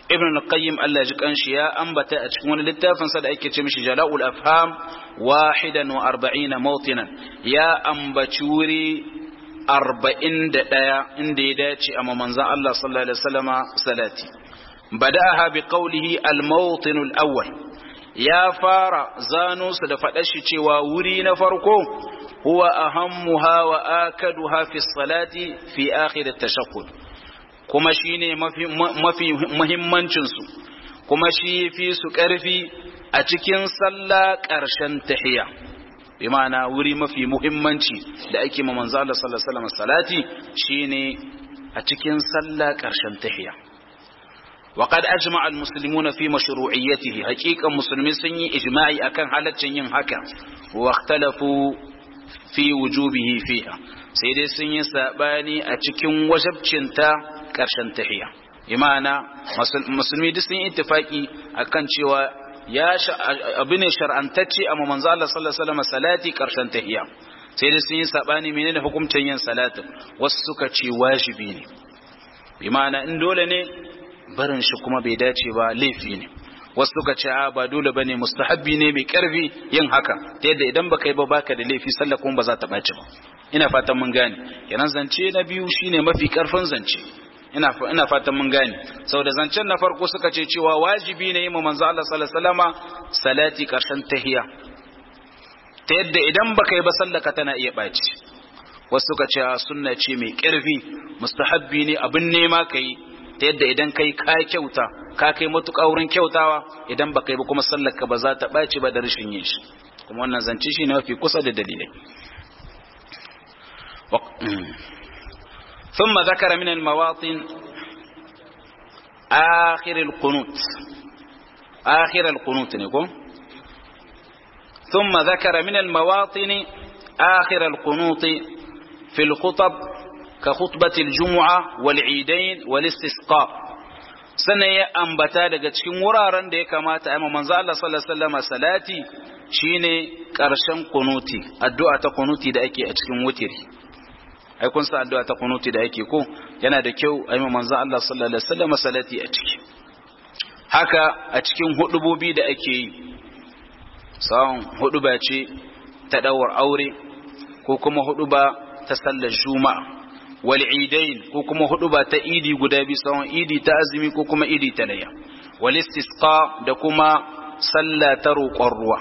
ibn al-qayyim Allah ji kanshi ya ambata a cikin wani littafin sa da ake ce mishi jala'ul afham wahidan wa arba'ina mawtinan ya ambaci wuri arba'in da ɗaya inda ya dace a manzan Allah sallallahu alaihi wasallama salati bada'aha bi qawlihi al-mawtin al-awwal ya fara zano su da faɗar shi cewa wuri na farko huwa ahammuha wa akaduha fi salati fi akhir at-tashaqqud kuma shine mafi mafi muhimmancin su kuma shi fi su ƙarfi a cikin sallah ƙarshen tahiyya bi ma'ana wuri mafi muhimmanci da ake ma manzo Allah sallallahu alaihi wasallam salati shine a cikin sallah ƙarshen tahiyya وقد أجمع المسلمون في مشروعيته حقيقة مسلمين سني إجماعي أكن حالة ين هكا واختلفوا في وجوبه فيها سيدي سني ساباني أتكن وجب چنتا كرشن تحيا إمانا مسلمي دي سني اتفاقي أكن شوى ya abu ne shar'antacce amma manzo Allah sallallahu alaihi wasallam salati karshen tahiyya sai dai sun yi sabani menene hukuncin yin salatin wasu suka ce wajibi ne bi ma'ana in dole ne barin shi kuma bai dace ba laifi ne wasu suka ce a ba dole bane mustahabbi ne mai karfi yin haka ta yadda idan baka yi ba baka da laifi sallah kuma ba za ta baci ba ina fatan mun gane kenan zance na biyu shine mafi karfin zance ina ina fatan mun gane saboda zancen na farko suka ce cewa wajibi ne yi ma manzo Allah sallallahu alaihi wasallama salati karshen tahiyya ta yadda idan baka yi ba sallaka tana iya baci wasu suka ce sunna ce mai karfi mustahabbi ne abin nema kai ta yadda idan kai ka kyauta ka kai matuƙa wurin kyautawa idan baka yi ba kuma sallaka ba za ta baci ba da rashin yin shi kuma wannan zance shi ne mafi kusa da dalilai ثم ذكر من المواطن آخر القنوت آخر القنوت نقول ثم ذكر من المواطن آخر القنوت في الخطب كخطبة الجمعة والعيدين والاستسقاء sannan ya ambata daga cikin wuraren da ya kamata a manzo Allah sallallahu alaihi wasallam salati shine karshen kunuti addu'a ta kunuti da ake a cikin wutiri ai kun sa addu'a ta kunuti da yake ko yana da kyau ai manzo Allah sallallahu alaihi wasallam salati a ciki haka a cikin hudubobi da ake yi sawon huduba ce ta dawar aure ko kuma huduba ta sallar juma'a wal idain ko kuma huduba ta idi guda biyu sawon idi ta azumi ko kuma idi ta layya wal istisqa da kuma sallah ta roƙon ruwa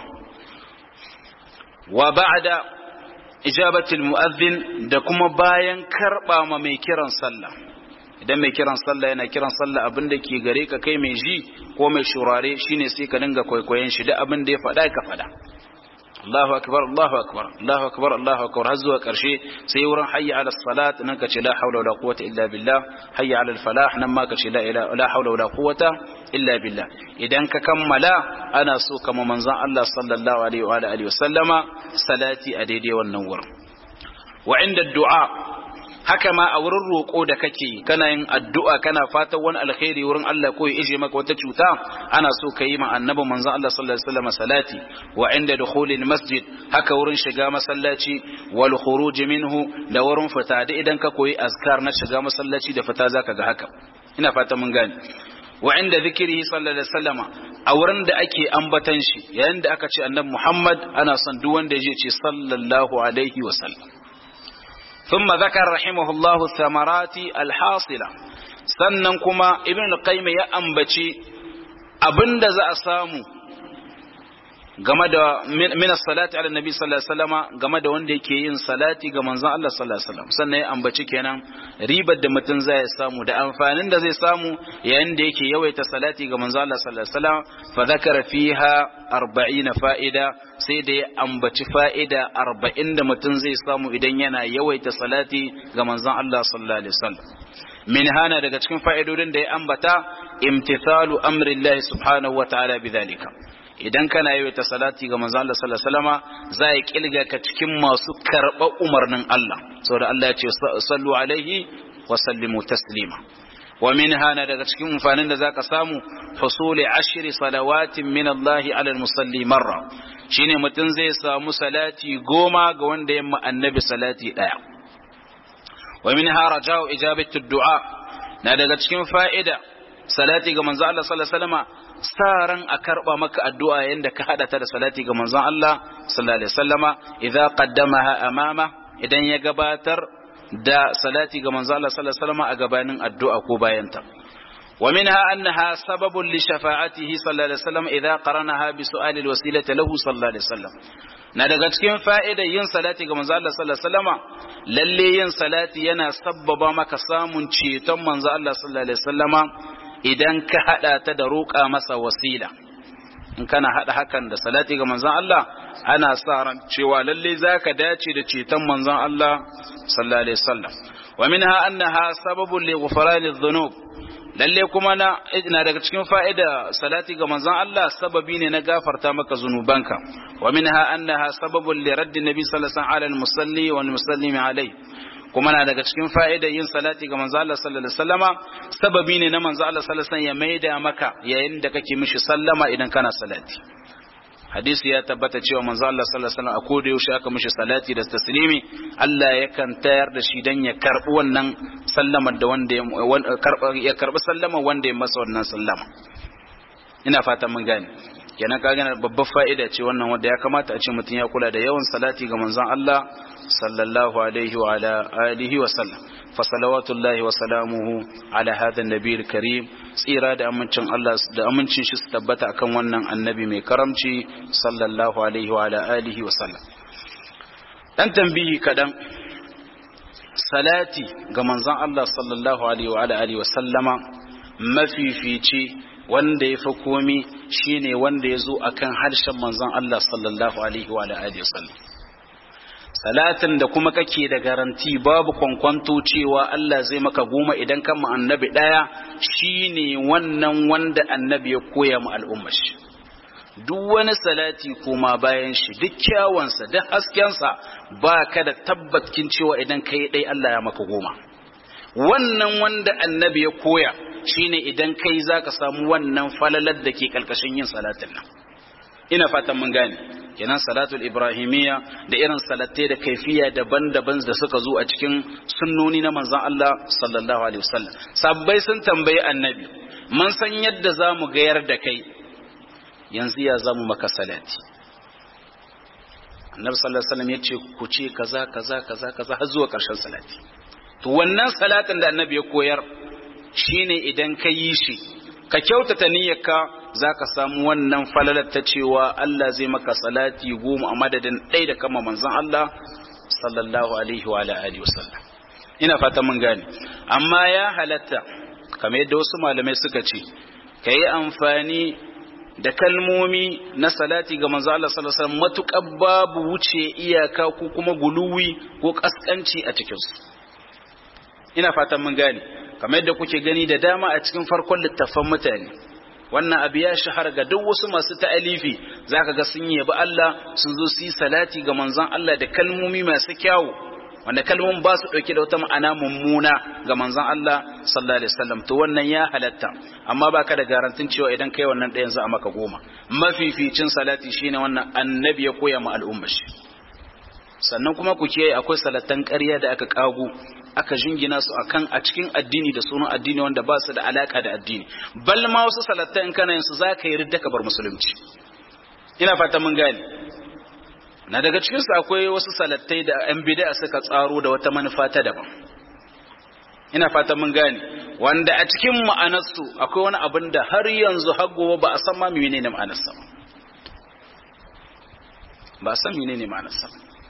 wa ba'da ijabatul mu'adhdhin da kuma bayan karba ma mai kiran sallah idan mai kiran sallah yana kiran sallah abin da ke gare ka kai mai ji ko mai shurare shine sai ka dinga kwaikwayon shi da abin da ya faɗa ka faɗa Allahu akbar Allahu akbar Allahu akbar Allahu akbar har zuwa karshe sai wurin hayya ala salat nan ka ce la haula wala quwwata illa billah hayya ala falah nan ma ka ce la ilaha la haula wala quwwata illa billah idan ka kammala ana so kama manzon Allah sallallahu alaihi wa alihi wasallama salati a daidai wannan wurin wa inda du'a haka ma a wurin roƙo da kake kana yin addu'a kana fatan wani alkhairi wurin Allah ko ya ije maka wata cuta ana so ka yi ma annabi manzon Allah sallallahu alaihi wasallam salati wa inda dukhulil masjid haka wurin shiga masallaci wal khuruj minhu da wurin fita da idan ka koyi azkar na shiga masallaci da fita zaka ga haka ina fatan mun gane wa inda zikrihi sallallahu alaihi wasallam a wurin da ake ambatan shi yayin da aka ce annabi Muhammad ana son duk wanda ya je ce sallallahu alaihi wasallam ثم ذكر رحمه الله الثمرات الحاصلة sannan kuma ibn qayyim ya ambaci abinda za a samu game da min salati ala nabi sallallahu alaihi wasallam game da wanda yake yin salati ga manzon Allah sallallahu alaihi wasallam sannan ya ambaci kenan ribar da mutum zai samu da amfanin da zai samu yayin da yake yawaita salati ga manzon Allah sallallahu alaihi wasallam fa zakara fiha 40 fa'ida sai da ya ambaci fa'ida 40 da mutum zai samu idan yana yawaita salati ga manzon Allah sallallahu alaihi wasallam min hana daga cikin fa'idodin da ya ambata imtithalu amrillahi subhanahu wa ta'ala bidhalika idan kana yi ta salati ga manzo Allah sallallahu alaihi wasallama za ya kilga ka cikin masu karɓar umarnin Allah saboda Allah ya ce sallu alaihi wa sallimu taslima wa minha na daga cikin amfanin da zaka samu husuli ashri salawatin min Allah ala musalli marra shine mutum zai samu salati goma ga wanda yamma annabi salati daya wa minha raja'u ijabatu du'a na daga cikin fa'ida salati ga manzon Allah sallallahu alaihi wasallama saran a karba maka addu'a yanda ka hada ta da salati ga manzon Allah sallallahu alaihi wasallama idza qaddamaha amama idan ya gabatar da salati ga manzon Allah sallallahu alaihi wasallama a gabanin addu'a ko bayanta ومنها أنها سبب لشفاعته صلى الله عليه وسلم إذا قرنها بسؤال الوسيلة له صلى الله عليه وسلم na daga cikin fa'idar yin salati ga manzo Allah sallallahu alaihi wasallama lalle yin salati yana sabbaba maka samun ceton manzo Allah sallallahu alaihi wasallama idan ka hada ta da roƙa masa wasila in kana hada hakan da salati ga manzon Allah ana sa ran cewa lalle zaka dace da ceton manzon Allah sallallahu alaihi wasallam wa minha annaha sababun li ghufrani dhunub lalle kuma na ina daga cikin fa'ida salati ga manzon Allah sababi ne na gafarta maka zunubanka wa minha annaha sababun li raddi nabi sallallahu alaihi wasallam ala al-musalli wal musallimi alai kuma na daga cikin fa'ida yin salati ga manzon Allah sallallahu alaihi wasallama sababi ne na manzon Allah sallallahu alaihi wasallam ya maida maka yayin da kake mishi sallama idan kana salati hadisi ya tabbata cewa manzo Allah sallallahu alaihi wasallam a koda yaushe aka mishi salati da taslimi Allah yakan tayar da shi dan ya karbi wannan sallamar da wanda ya karbi sallama wanda ya masa wannan sallama ina fatan mun gane kenan ka gane babbar fa'ida ce wannan wanda ya kamata a ce mutum ya kula da yawan salati ga manzon Allah sallallahu alaihi wa ala alihi wa sallam fa salawatullahi wa salamuhu ala hadha an-nabiyil karim tsira da amincin Allah da amincin shi su tabbata akan wannan annabi mai karamci sallallahu alaihi wa ala alihi wa sallam dan tambihi kadan salati ga manzon Allah sallallahu alaihi wa ala alihi wa sallama mafifici wanda ya fi komi shine wanda ya zo akan harshen manzon Allah sallallahu alaihi wa ala alihi wa sallam salatin da kuma kake da garanti babu kwankwanto cewa Allah zai maka goma idan kan mu annabi daya shine wannan wanda annabi ya koya mu al'ummar shi duk wani salati kuma bayan shi duk kyawansa duk haskensa ba ka da tabbatkin cewa idan kai dai Allah ya maka goma wannan wanda annabi ya koya shine idan kai zaka samu wannan falalar da ke kalkashin yin salatin nan ina fatan mun gane kenan salatul ibrahimiyya da irin salatai da kaifiya daban-daban da suka zo a cikin sunnoni na manzon Allah sallallahu alaihi wasallam sabbai sun tambayi annabi mun san yadda zamu gayar da kai yanzu ya zamu maka salati annabi sallallahu alaihi wasallam yace ku ce kaza kaza kaza kaza har zuwa karshen salati to wannan salatin da annabi ya koyar shine idan ka yi shi ka kyautata niyyarka za ka samu wannan falalar ta cewa Allah zai maka salati goma a madadin ɗaya da kama manzan Allah sallallahu alaihi wa alihi wasallam ina fata mun gane amma ya halatta kamar yadda wasu malamai suka ce ka yi amfani da kalmomi na salati ga manzo Allah sallallahu alaihi wasallam matuƙar babu wuce iyaka ko kuma guluwi ko kaskanci a cikinsu ina fatan mun gane kamar yadda kuke gani da dama a cikin farkon littafan mutane wannan abu ya shahara ga duk wasu masu ta'alifi zaka ga sun yabi Allah sun zo su yi salati ga manzon Allah da kalmomi masu kyawu wanda kalmomin ba su dauke da wata ma'ana mummuna ga manzon Allah sallallahu alaihi wasallam to wannan ya halatta amma baka da garantin cewa idan kai wannan ɗayan za a maka goma mafificin salati shine wannan annabi ya koya ma al'ummar shi sannan kuma ku kiyaye akwai salatan ƙarya da aka kago aka jingina su akan a cikin addini da sunan addini wanda ba su da alaka da addini bal ma wasu salatan kana yin su zaka yi ridda bar musulunci ina fata mun gane na daga cikin su akwai wasu salatai da yan bid'a suka tsaro da wata manufa ta daban ina fata mun gane wanda a cikin ma'anar su akwai wani abin da har yanzu har gobe ba a san ma menene ma'anar sa ba a san menene ma'anar sa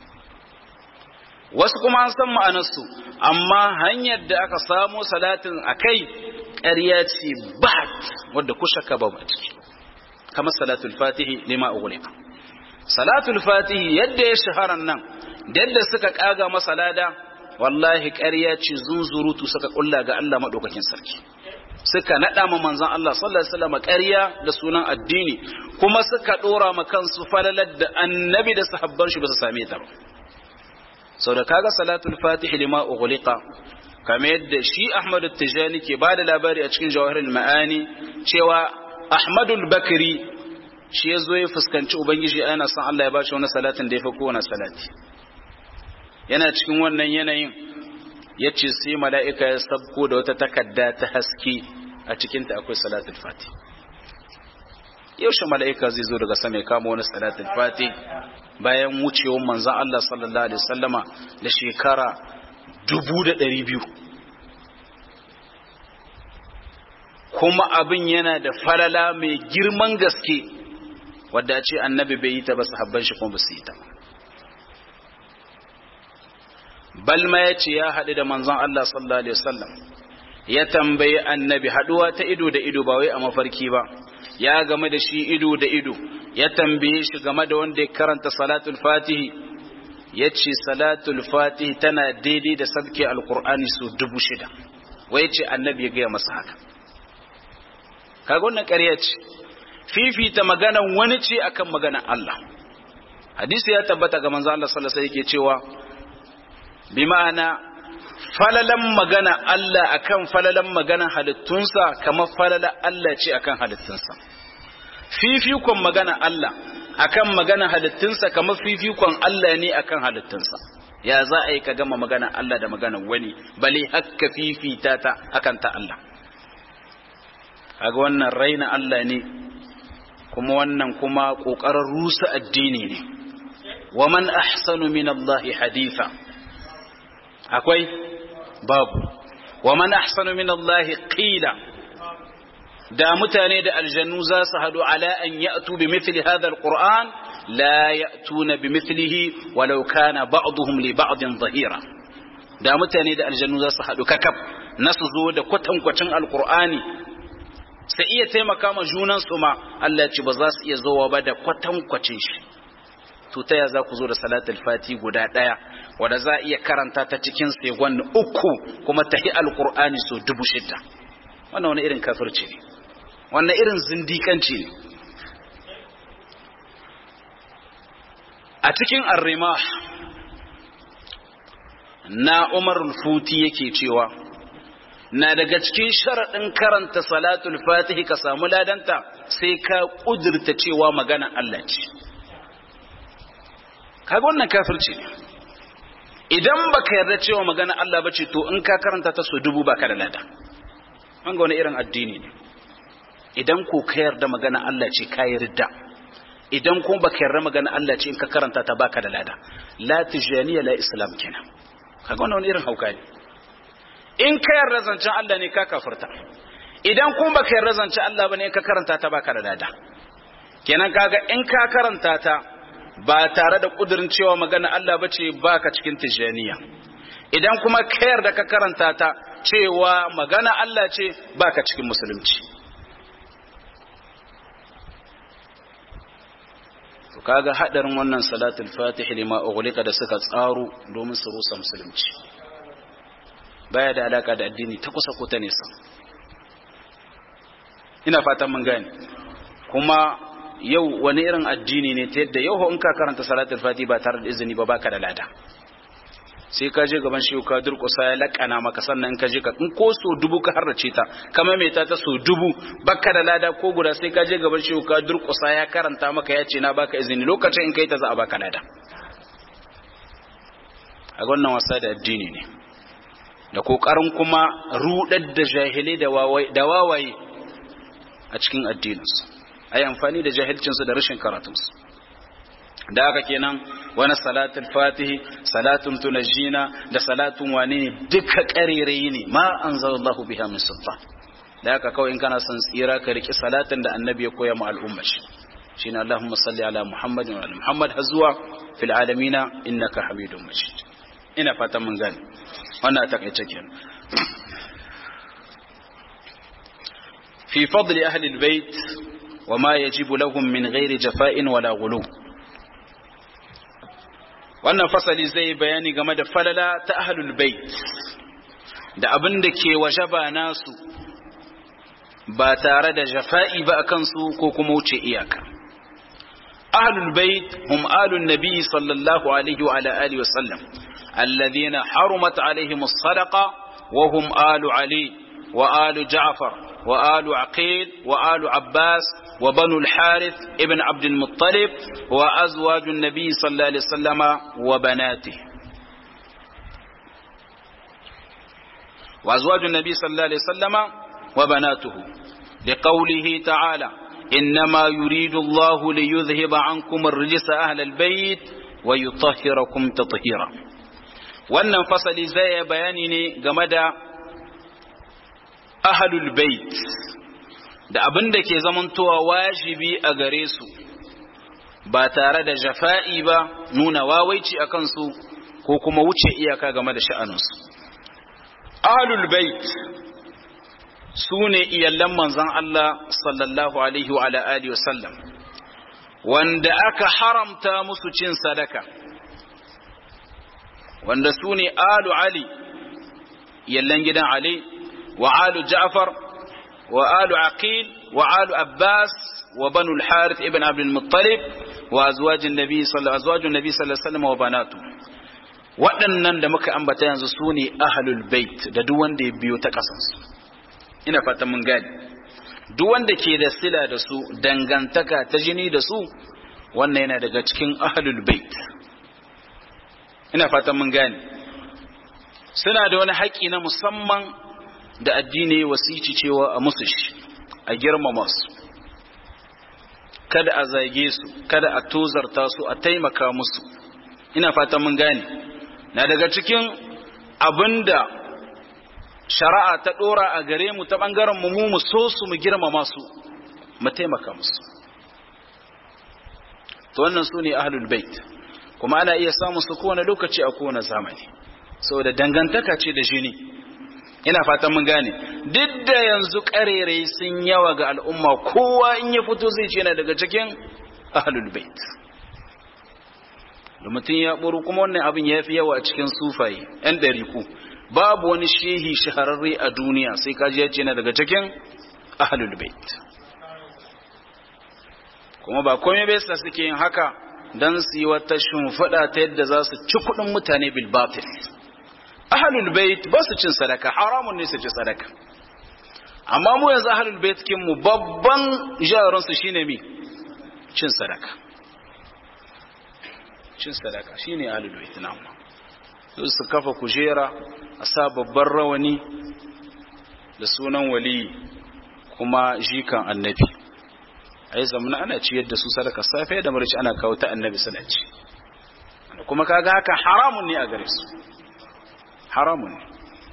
wasu kuma an san ma'anarsu amma hanyar da aka samo salatin a kai ƙarya ce bat wadda ku shakka ba ciki kamar salatul fatihi lima ughliqa salatul fatihi yadda ya shaharan nan da yadda suka kaga masa lada wallahi ƙarya ce zunzurutu suka kulla ga Allah madaukakin sarki suka nada ma manzon Allah sallallahu alaihi wasallam ƙarya da sunan addini kuma suka dora ma kansu falalar da annabi da sahabban shi ba su same ta ba sau da kaga salatul fatih lima ughliqa kamar yadda shi Ahmad Tijani ke bada labari a cikin Jawahirul Ma'ani cewa Ahmadul Bakri shi ya zo ya fuskanci Ubangiji ana son Allah ya bashi wani salatin da ya fi kowane salati yana cikin wannan yanayin ya ce sai mala'ika ya sabko da wata takarda ta haske a cikinta akwai salatul fati yaushe mala'ika zai zo daga sama ya kama wani salatul fati bayan wucewar manzan Allah sallallahu alaihi wasallama da shekara dubu da ɗari biyu kuma abin yana da falala mai girman gaske wadda ce annabi bai yi ta ba sahabban shi kuma ba su yi ta balma ya ce ya haɗu da manzon Allah sallallahu alaihi wasallam ya tambayi annabi haɗuwa ta ido da ido ba wai a mafarki ba ya game da shi ido da ido ya tambaye shi game da wanda ya karanta salatul fatihi ya ce salatul fatihi tana daidai da sabke alkur'ani su dubu shida wai ce annabi ya gaya masa haka kaga wannan ƙarya ce fifita maganan wani ce akan maganan Allah hadisi ya tabbata ga manzo Allah sallallahu alaihi yake cewa bi ma'ana falalan magana Allah akan falalan magana halittunsa kamar falalan Allah ce akan halittunsa fifikon magana Allah akan magana halittunsa kamar fifikon Allah ne akan halittunsa ya za a yi ka gama magana Allah da magana wani bale hakka fifita ta akan ta Allah kaga wannan raina Allah ne kuma wannan kuma kokarin rusa addini ne wa man ahsanu min Allah haditha akwai babu wa man ahsanu min Allah qila da mutane da aljannu za su hadu ala an ya'tu bi mithli hadha alquran la ya'tuna bi mithlihi walau kana ba'dhum li ba'din dhahira da mutane da aljannu za su hadu kakaf nasu zo da kwatankwacin alqur'ani sai iya taimaka ma junan su ma Allah ce ba za su iya zowa ba da kwatankwacin shi to ta ya za ku zo da salatul fati guda daya wanda za iya karanta ta cikin segon uku kuma tahi alqur'ani so dubu shida wannan wani irin kafirci ne wannan irin zindikanci ne a cikin arrima na umar futi yake cewa na daga cikin sharaɗin karanta salatul fatihi ka samu ladanta sai ka ƙudurta cewa magana Allah ce kaga wannan kafirci ne idan baka yarda cewa magana Allah bace to in ka karanta ta so dubu baka da lada an ga wani irin addini ne idan ko ka yarda magana Allah ce ka yarda idan kuma baka yarda magana Allah ce in ka karanta ta baka da lada la tijaniya la islam kenan kaga wannan wani irin hauka ne in ka yarda zancen Allah ne ka kafirta idan kuma baka yarda zancen Allah bane in ka karanta ta baka da lada kenan kaga in ka karanta ta ba tare da kudirin cewa magana Allah bace baka cikin tijaniya idan kuma ka yarda ka karanta ta cewa magana Allah ce baka cikin musulunci to kaga hadarin wannan salatul fatih lima ughliqa da suka tsaro domin su rusa musulunci baya da alaka da addini ta kusa ko ta nesa ina fatan mun gane kuma yau wani irin addini ne ta yadda yau in ka karanta salatul fatih ba tare da izini ba baka da lada sai ka je gaban shehu ka durƙusa ya laƙana maka sannan in ka je ka in ko so dubu ka harrace ta kama mai ta ta so dubu baka da lada ko guda sai ka je gaban shehu ka durƙusa ya karanta maka ya ce na baka izini lokacin in kai ta za a baka lada a wannan wasa da addini ne da kokarin kuma rudar da jahilai da wawaye a cikin addininsu a yi amfani da jahilcinsu da rashin karatunsu da haka kenan wani salatul fatihi salatun tunajina da salatun wane ne duka ƙarerayi ne ma an zallahu biha min sultan da haka kawai in kana son tsira ka riki salatin da annabi ya koya ma al'umma shi shine Allahumma salli ala Muhammadin wa ala Muhammad hazwa fil alamina innaka hamidum majid ina fatan mun gane wannan takaice kenan fi fadli ahli albayt وما يجب لهم من غير جفاء ولا غلو wannan fasali zai bayani game da falala ta ahlul bait da abin da ke wajaba nasu ba tare da jafa'i ba akan su ko kuma wuce iyaka ahlul bait hum alun nabi sallallahu alaihi wa ala alihi wa sallam alladhina harumat alaihim as-sadaqa wa hum alu ali wa alu ja'far wa alu aqil wa alu abbas وبنو الحارث ابن عبد المطلب وأزواج النبي صلى الله عليه وسلم وبناته وأزواج النبي صلى الله عليه وسلم وبناته لقوله تعالى إنما يريد الله ليذهب عنكم الرجس أهل البيت ويطهركم تطهيرا wannan fasali zai bayani ne game da ahlul bait da abin da ke zamantowa wajibi a gare su ba tare da jafa'i ba nuna wawaici a kansu ko kuma wuce iyaka game da sha'aninsu ahlul bait su ne iyallan manzan Allah sallallahu alaihi wa alihi wa sallam wanda aka haramta musu cin sadaka wanda su ne alu ali iyallan gidan ali wa alu ja'far wa alu aqil wa alu abbas wa banu al-harith ibn abd al-muttalib wa azwajin nabi sallallahu azwajun nabi sallallahu alaihi wasallam wa banatu waɗannan da muka ambata yanzu su ne ahlul bait da duk wanda ya biyo ta kasansu ina fatan mun gani duk wanda ke da sila da su dangantaka ta jini da su wannan yana daga cikin ahlul bait ina fatan mun gani suna da wani haƙi na musamman da addini wasici cewa a musu shi a girmama su kada a zage su kada a tozarta su a taimaka musu ina fatan mun gane na daga cikin abinda shari'a ta dora a gare mu ta bangaren mu mu so su mu girmama su mu taimaka musu to wannan su ne ahlul bait kuma ana iya samun su kowane lokaci a kowane zamani saboda dangantaka ce da jini ina fatan mun gane duk da yanzu karerai sun yawa ga al'umma kowa in ya fito zai ce na daga cikin ahlul bait da mutum ya buru kuma wannan abin ya fi yawa a cikin sufaye yan ɗariku babu wani shehi shahararre a duniya sai kaji ya ce na daga cikin ahlul bait kuma ba komai bai sa suke yin haka don su yi wata shimfiɗa ta yadda za su ci kuɗin mutane bil batil ahlul bait ba su cin sadaka haramun ne su ci sadaka amma mu yanzu ahlul bait kin mu babban jarin su shine mi cin sadaka cin sadaka shine ahlul bait namu su su kafa kujera a sa babban rawani da sunan wali kuma jikan annabi ai zamana ana ciyar da su sadaka safe da marici ana kawo ta annabi suna ci kuma kaga haka haramun ne a gare su haramun ne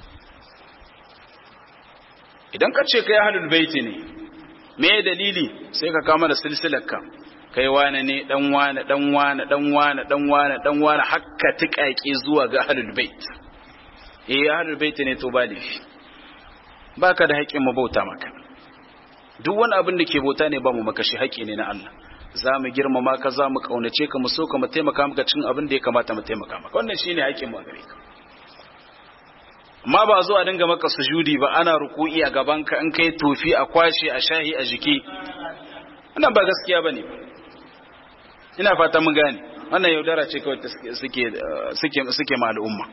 idan ka ce kai ahlul baiti ne me dalili sai ka kama da silsilar ka kai wane ne dan wane dan wane dan wane dan wane dan wane hakka tikaki zuwa ga ahlul bait eh ahlul bait ne to ba laifi baka da haƙƙin mabauta maka duk wani abin da ke bauta ne ba mu maka shi haƙƙi ne na Allah za mu girmama ka za mu kaunace ka mu so ka mu taimaka maka cin abin da ya kamata mu taimaka maka wannan shine haƙƙin mu a gare ka amma ba zo a dinga maka sujudi ba ana ruku'i a gaban ka in kai tofi a kwashe a shahi a jiki wannan ba gaskiya bane ina fata mun gane wannan yaudara ce kawai suke suke suke ma al'umma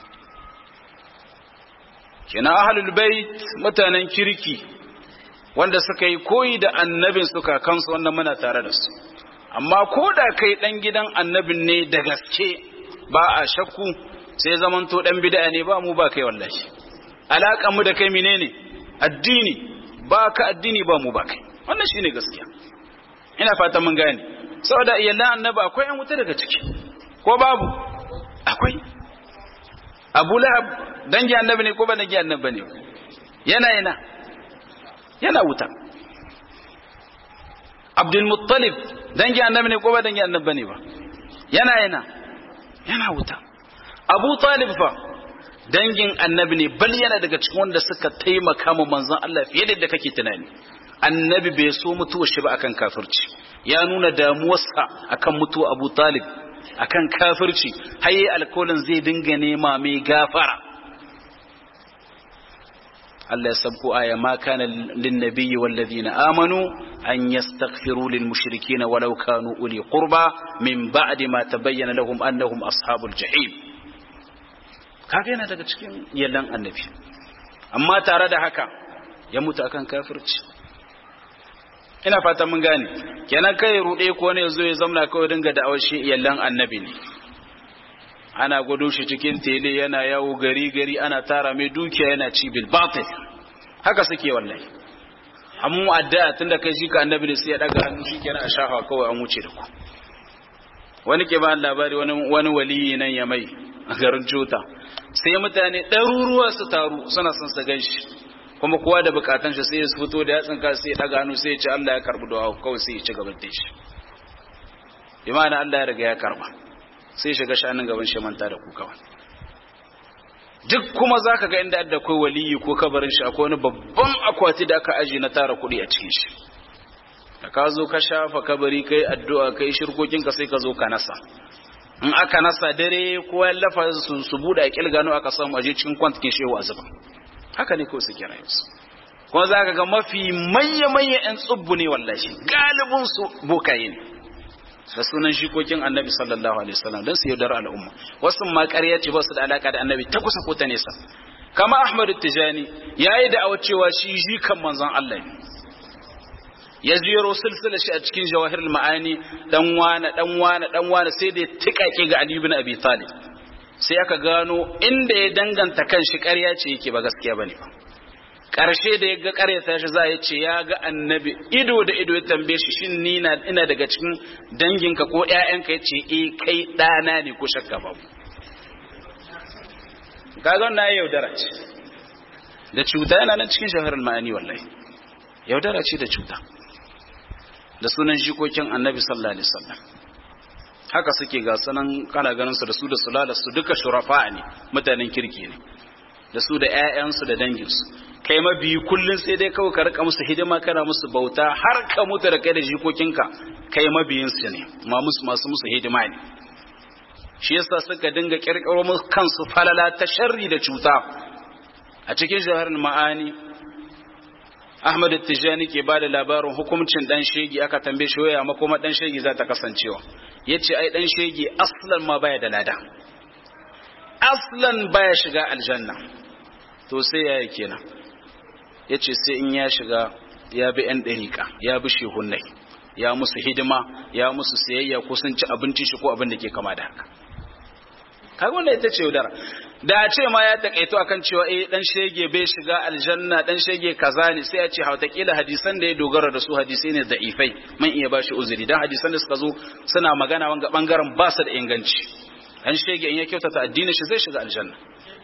kenan ahlul bait mutanen kirki wanda suka yi koyi da annabin suka kansu wannan muna tare da su amma ko da kai dan gidan annabin ne da gaske ba a shakku sai zamanto dan bid'a ne ba mu ba kai wallahi alakan mu da kai menene addini ba ka addini ba mu ba kai wannan shine gaskiya ina fata mun gane saboda iyalan annabi akwai an wuta daga ciki ko babu akwai Abu Lahab dangi annabi ne ko ba dangi annabi ne yana yana yana wuta Abdul Muttalib dangi annabi ne ko ba dangi annabi ne ba yana yana yana wuta Abu Talib fa dangin annabi ne bal yana daga cikin wanda suka taimaka ma manzon Allah fiye da kake tunani annabi bai so mutuwar shi ba akan kafirci ya nuna damuwarsa akan mutuwa Abu Talib akan kafirci haye alkolin zai dinga nema mai gafara Allah ya sabko aya ma kana lin nabiyyi wal ladina amanu an yastaghfiru lil mushrikeena walau kanu uli qurba min ba'di ma tabayyana lahum annahum ashabul jahim kaga yana daga cikin yallan annabi amma tare da haka ya mutu akan kafirci ina fatan mun gane kenan kai rude ko ne zo ya zamna kawai dinga da'awar shi yallan annabi ne ana gudu shi cikin tele yana yawo gari gari ana tara mai dukiya yana ci bil batil haka suke wallahi amma addu'a tunda kai shi ka annabi ne sai ya daga hannu shi kenan a shafa kawai an wuce da ku wani ke ba labari wani wani waliyi nan ya mai a garin Jota sai mutane ɗaruruwa su taru suna son su gan shi kuma kowa da bukatan shi sai ya fito da yatsin ka sai ya daga hannu sai ya ce Allah ya karbi du'a kawai sai ya ci gaban da shi imana Allah ya riga ya karba sai ya shiga shanin gaban shi manta da ku kawai duk kuma zaka ga inda da akwai waliyi ko kabarin shi akwai wani babban akwati da aka aje na tara kuɗi a cikin shi da ka zo ka shafa kabari kai addu'a kai shirkokin ka sai ka zo ka nasa in aka nasa dare ko ya lafa su su bude a kilgano aka samu aje cikin kwantikin shehu azuba haka ne ko su kira yansu kuma za ka ga mafi manya-manya 'yan tsubbu ne wallashi galibin su bokaye ne da sunan shikokin annabi sallallahu alaihi wasallam don su yaudar al'umma wasu ma ƙarya ce ba su da alaka da annabi ta kusa ko ta nesa kama ahmad tijani yayi da awa cewa shi jikan manzon Allah ne ya ziyaro silsila shi a cikin jawahirul ma'ani dan wana dan wana dan wana sai da tikake ga ali ibn abi talib sai aka gano inda ya danganta kanshi ƙarya ce yake ba gaskiya bane ba ƙarshe da ya ga ƙaryata shi za ya ce ya ga annabi ido da ido ya tambaye shi shin ni ina daga cikin danginka ko ƴaƴanka ya ce eh kai ɗana ne ko shakka babu kaga na yaudara ce da cuta yana nan cikin shaharar ma'ani wallahi yaudara ce da cuta da sunan jikokin annabi sallallahu alaihi wasallam haka suke ga sanan kana ganin su da su da sulala su duka shurafa ne mutanen kirki ne da su da ƴaƴansu da danginsu kai mabiyi kullun sai dai kawai ka rika musu hidima kana musu bauta har ka mutu da kai da jikokinka kai mabiyin su ne ma musu masu musu hidima ne shi yasa suka dinga kirkiro musu kansu falala ta sharri da cuta a cikin jaharin ma'ani Ahmad Tijani ke bada labarin hukuncin dan shegi aka tambaye shi waya makoma dan shegi za ta kasancewa yace ai dan shegi aslan ma baya da lada aslan baya shiga aljanna to sai yaya kenan yace sai in ya shiga ya bi yan dariƙa ya bi shehunnai ya musu hidima ya musu sayayya ko sun ci abincin shi ko abin da ke kama da haka kaga wannan ita ce yaudara da a ce ma ya takaito akan cewa eh dan shege bai shiga aljanna dan shege kaza ne sai ya ce hautakila hadisan da ya dogara da su hadisai ne da'ifai man iya bashi uzuri dan hadisan da suka zo suna magana wanga bangaren ba su da inganci dan shege in ya kyautata addinin shi zai shiga aljanna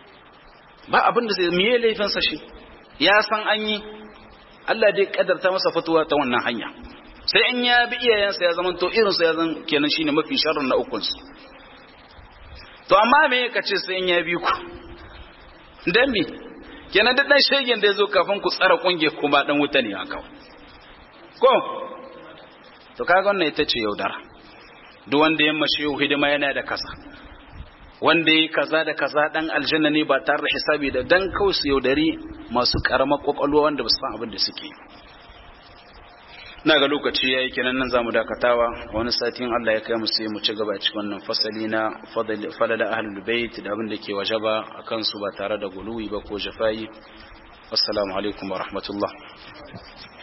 ba abin da zai miye laifinsa shi ya san an yi Allah dai kadarta masa fituwa ta wannan hanya sai in ya bi iyayensa ya zama to irinsa ya zan kenan shine mafi sharrin na ukunsu to amma me ka ce sai in ya bi ku dan me kenan duk dan shegen da ya zo kafin ku tsara kunge kuma dan wuta ne haka ko to kaga wannan ita ce yaudara duk wanda ya mashi hidima yana da kasa wanda ya kaza da kaza dan aljanna ne ba tare da hisabi da dan kawai su yaudari masu karamar kwakwalwa wanda ba su san abin da suke na ga lokaci ya yi kenan nan za mu dakatawa wani satin Allah ya kai mu sai mu ci gaba cikin wannan fasali na falala ahlul bait da abin da ke wajaba a kansu ba tare da guluwi ba ko jafayi assalamu alaikum wa rahmatullah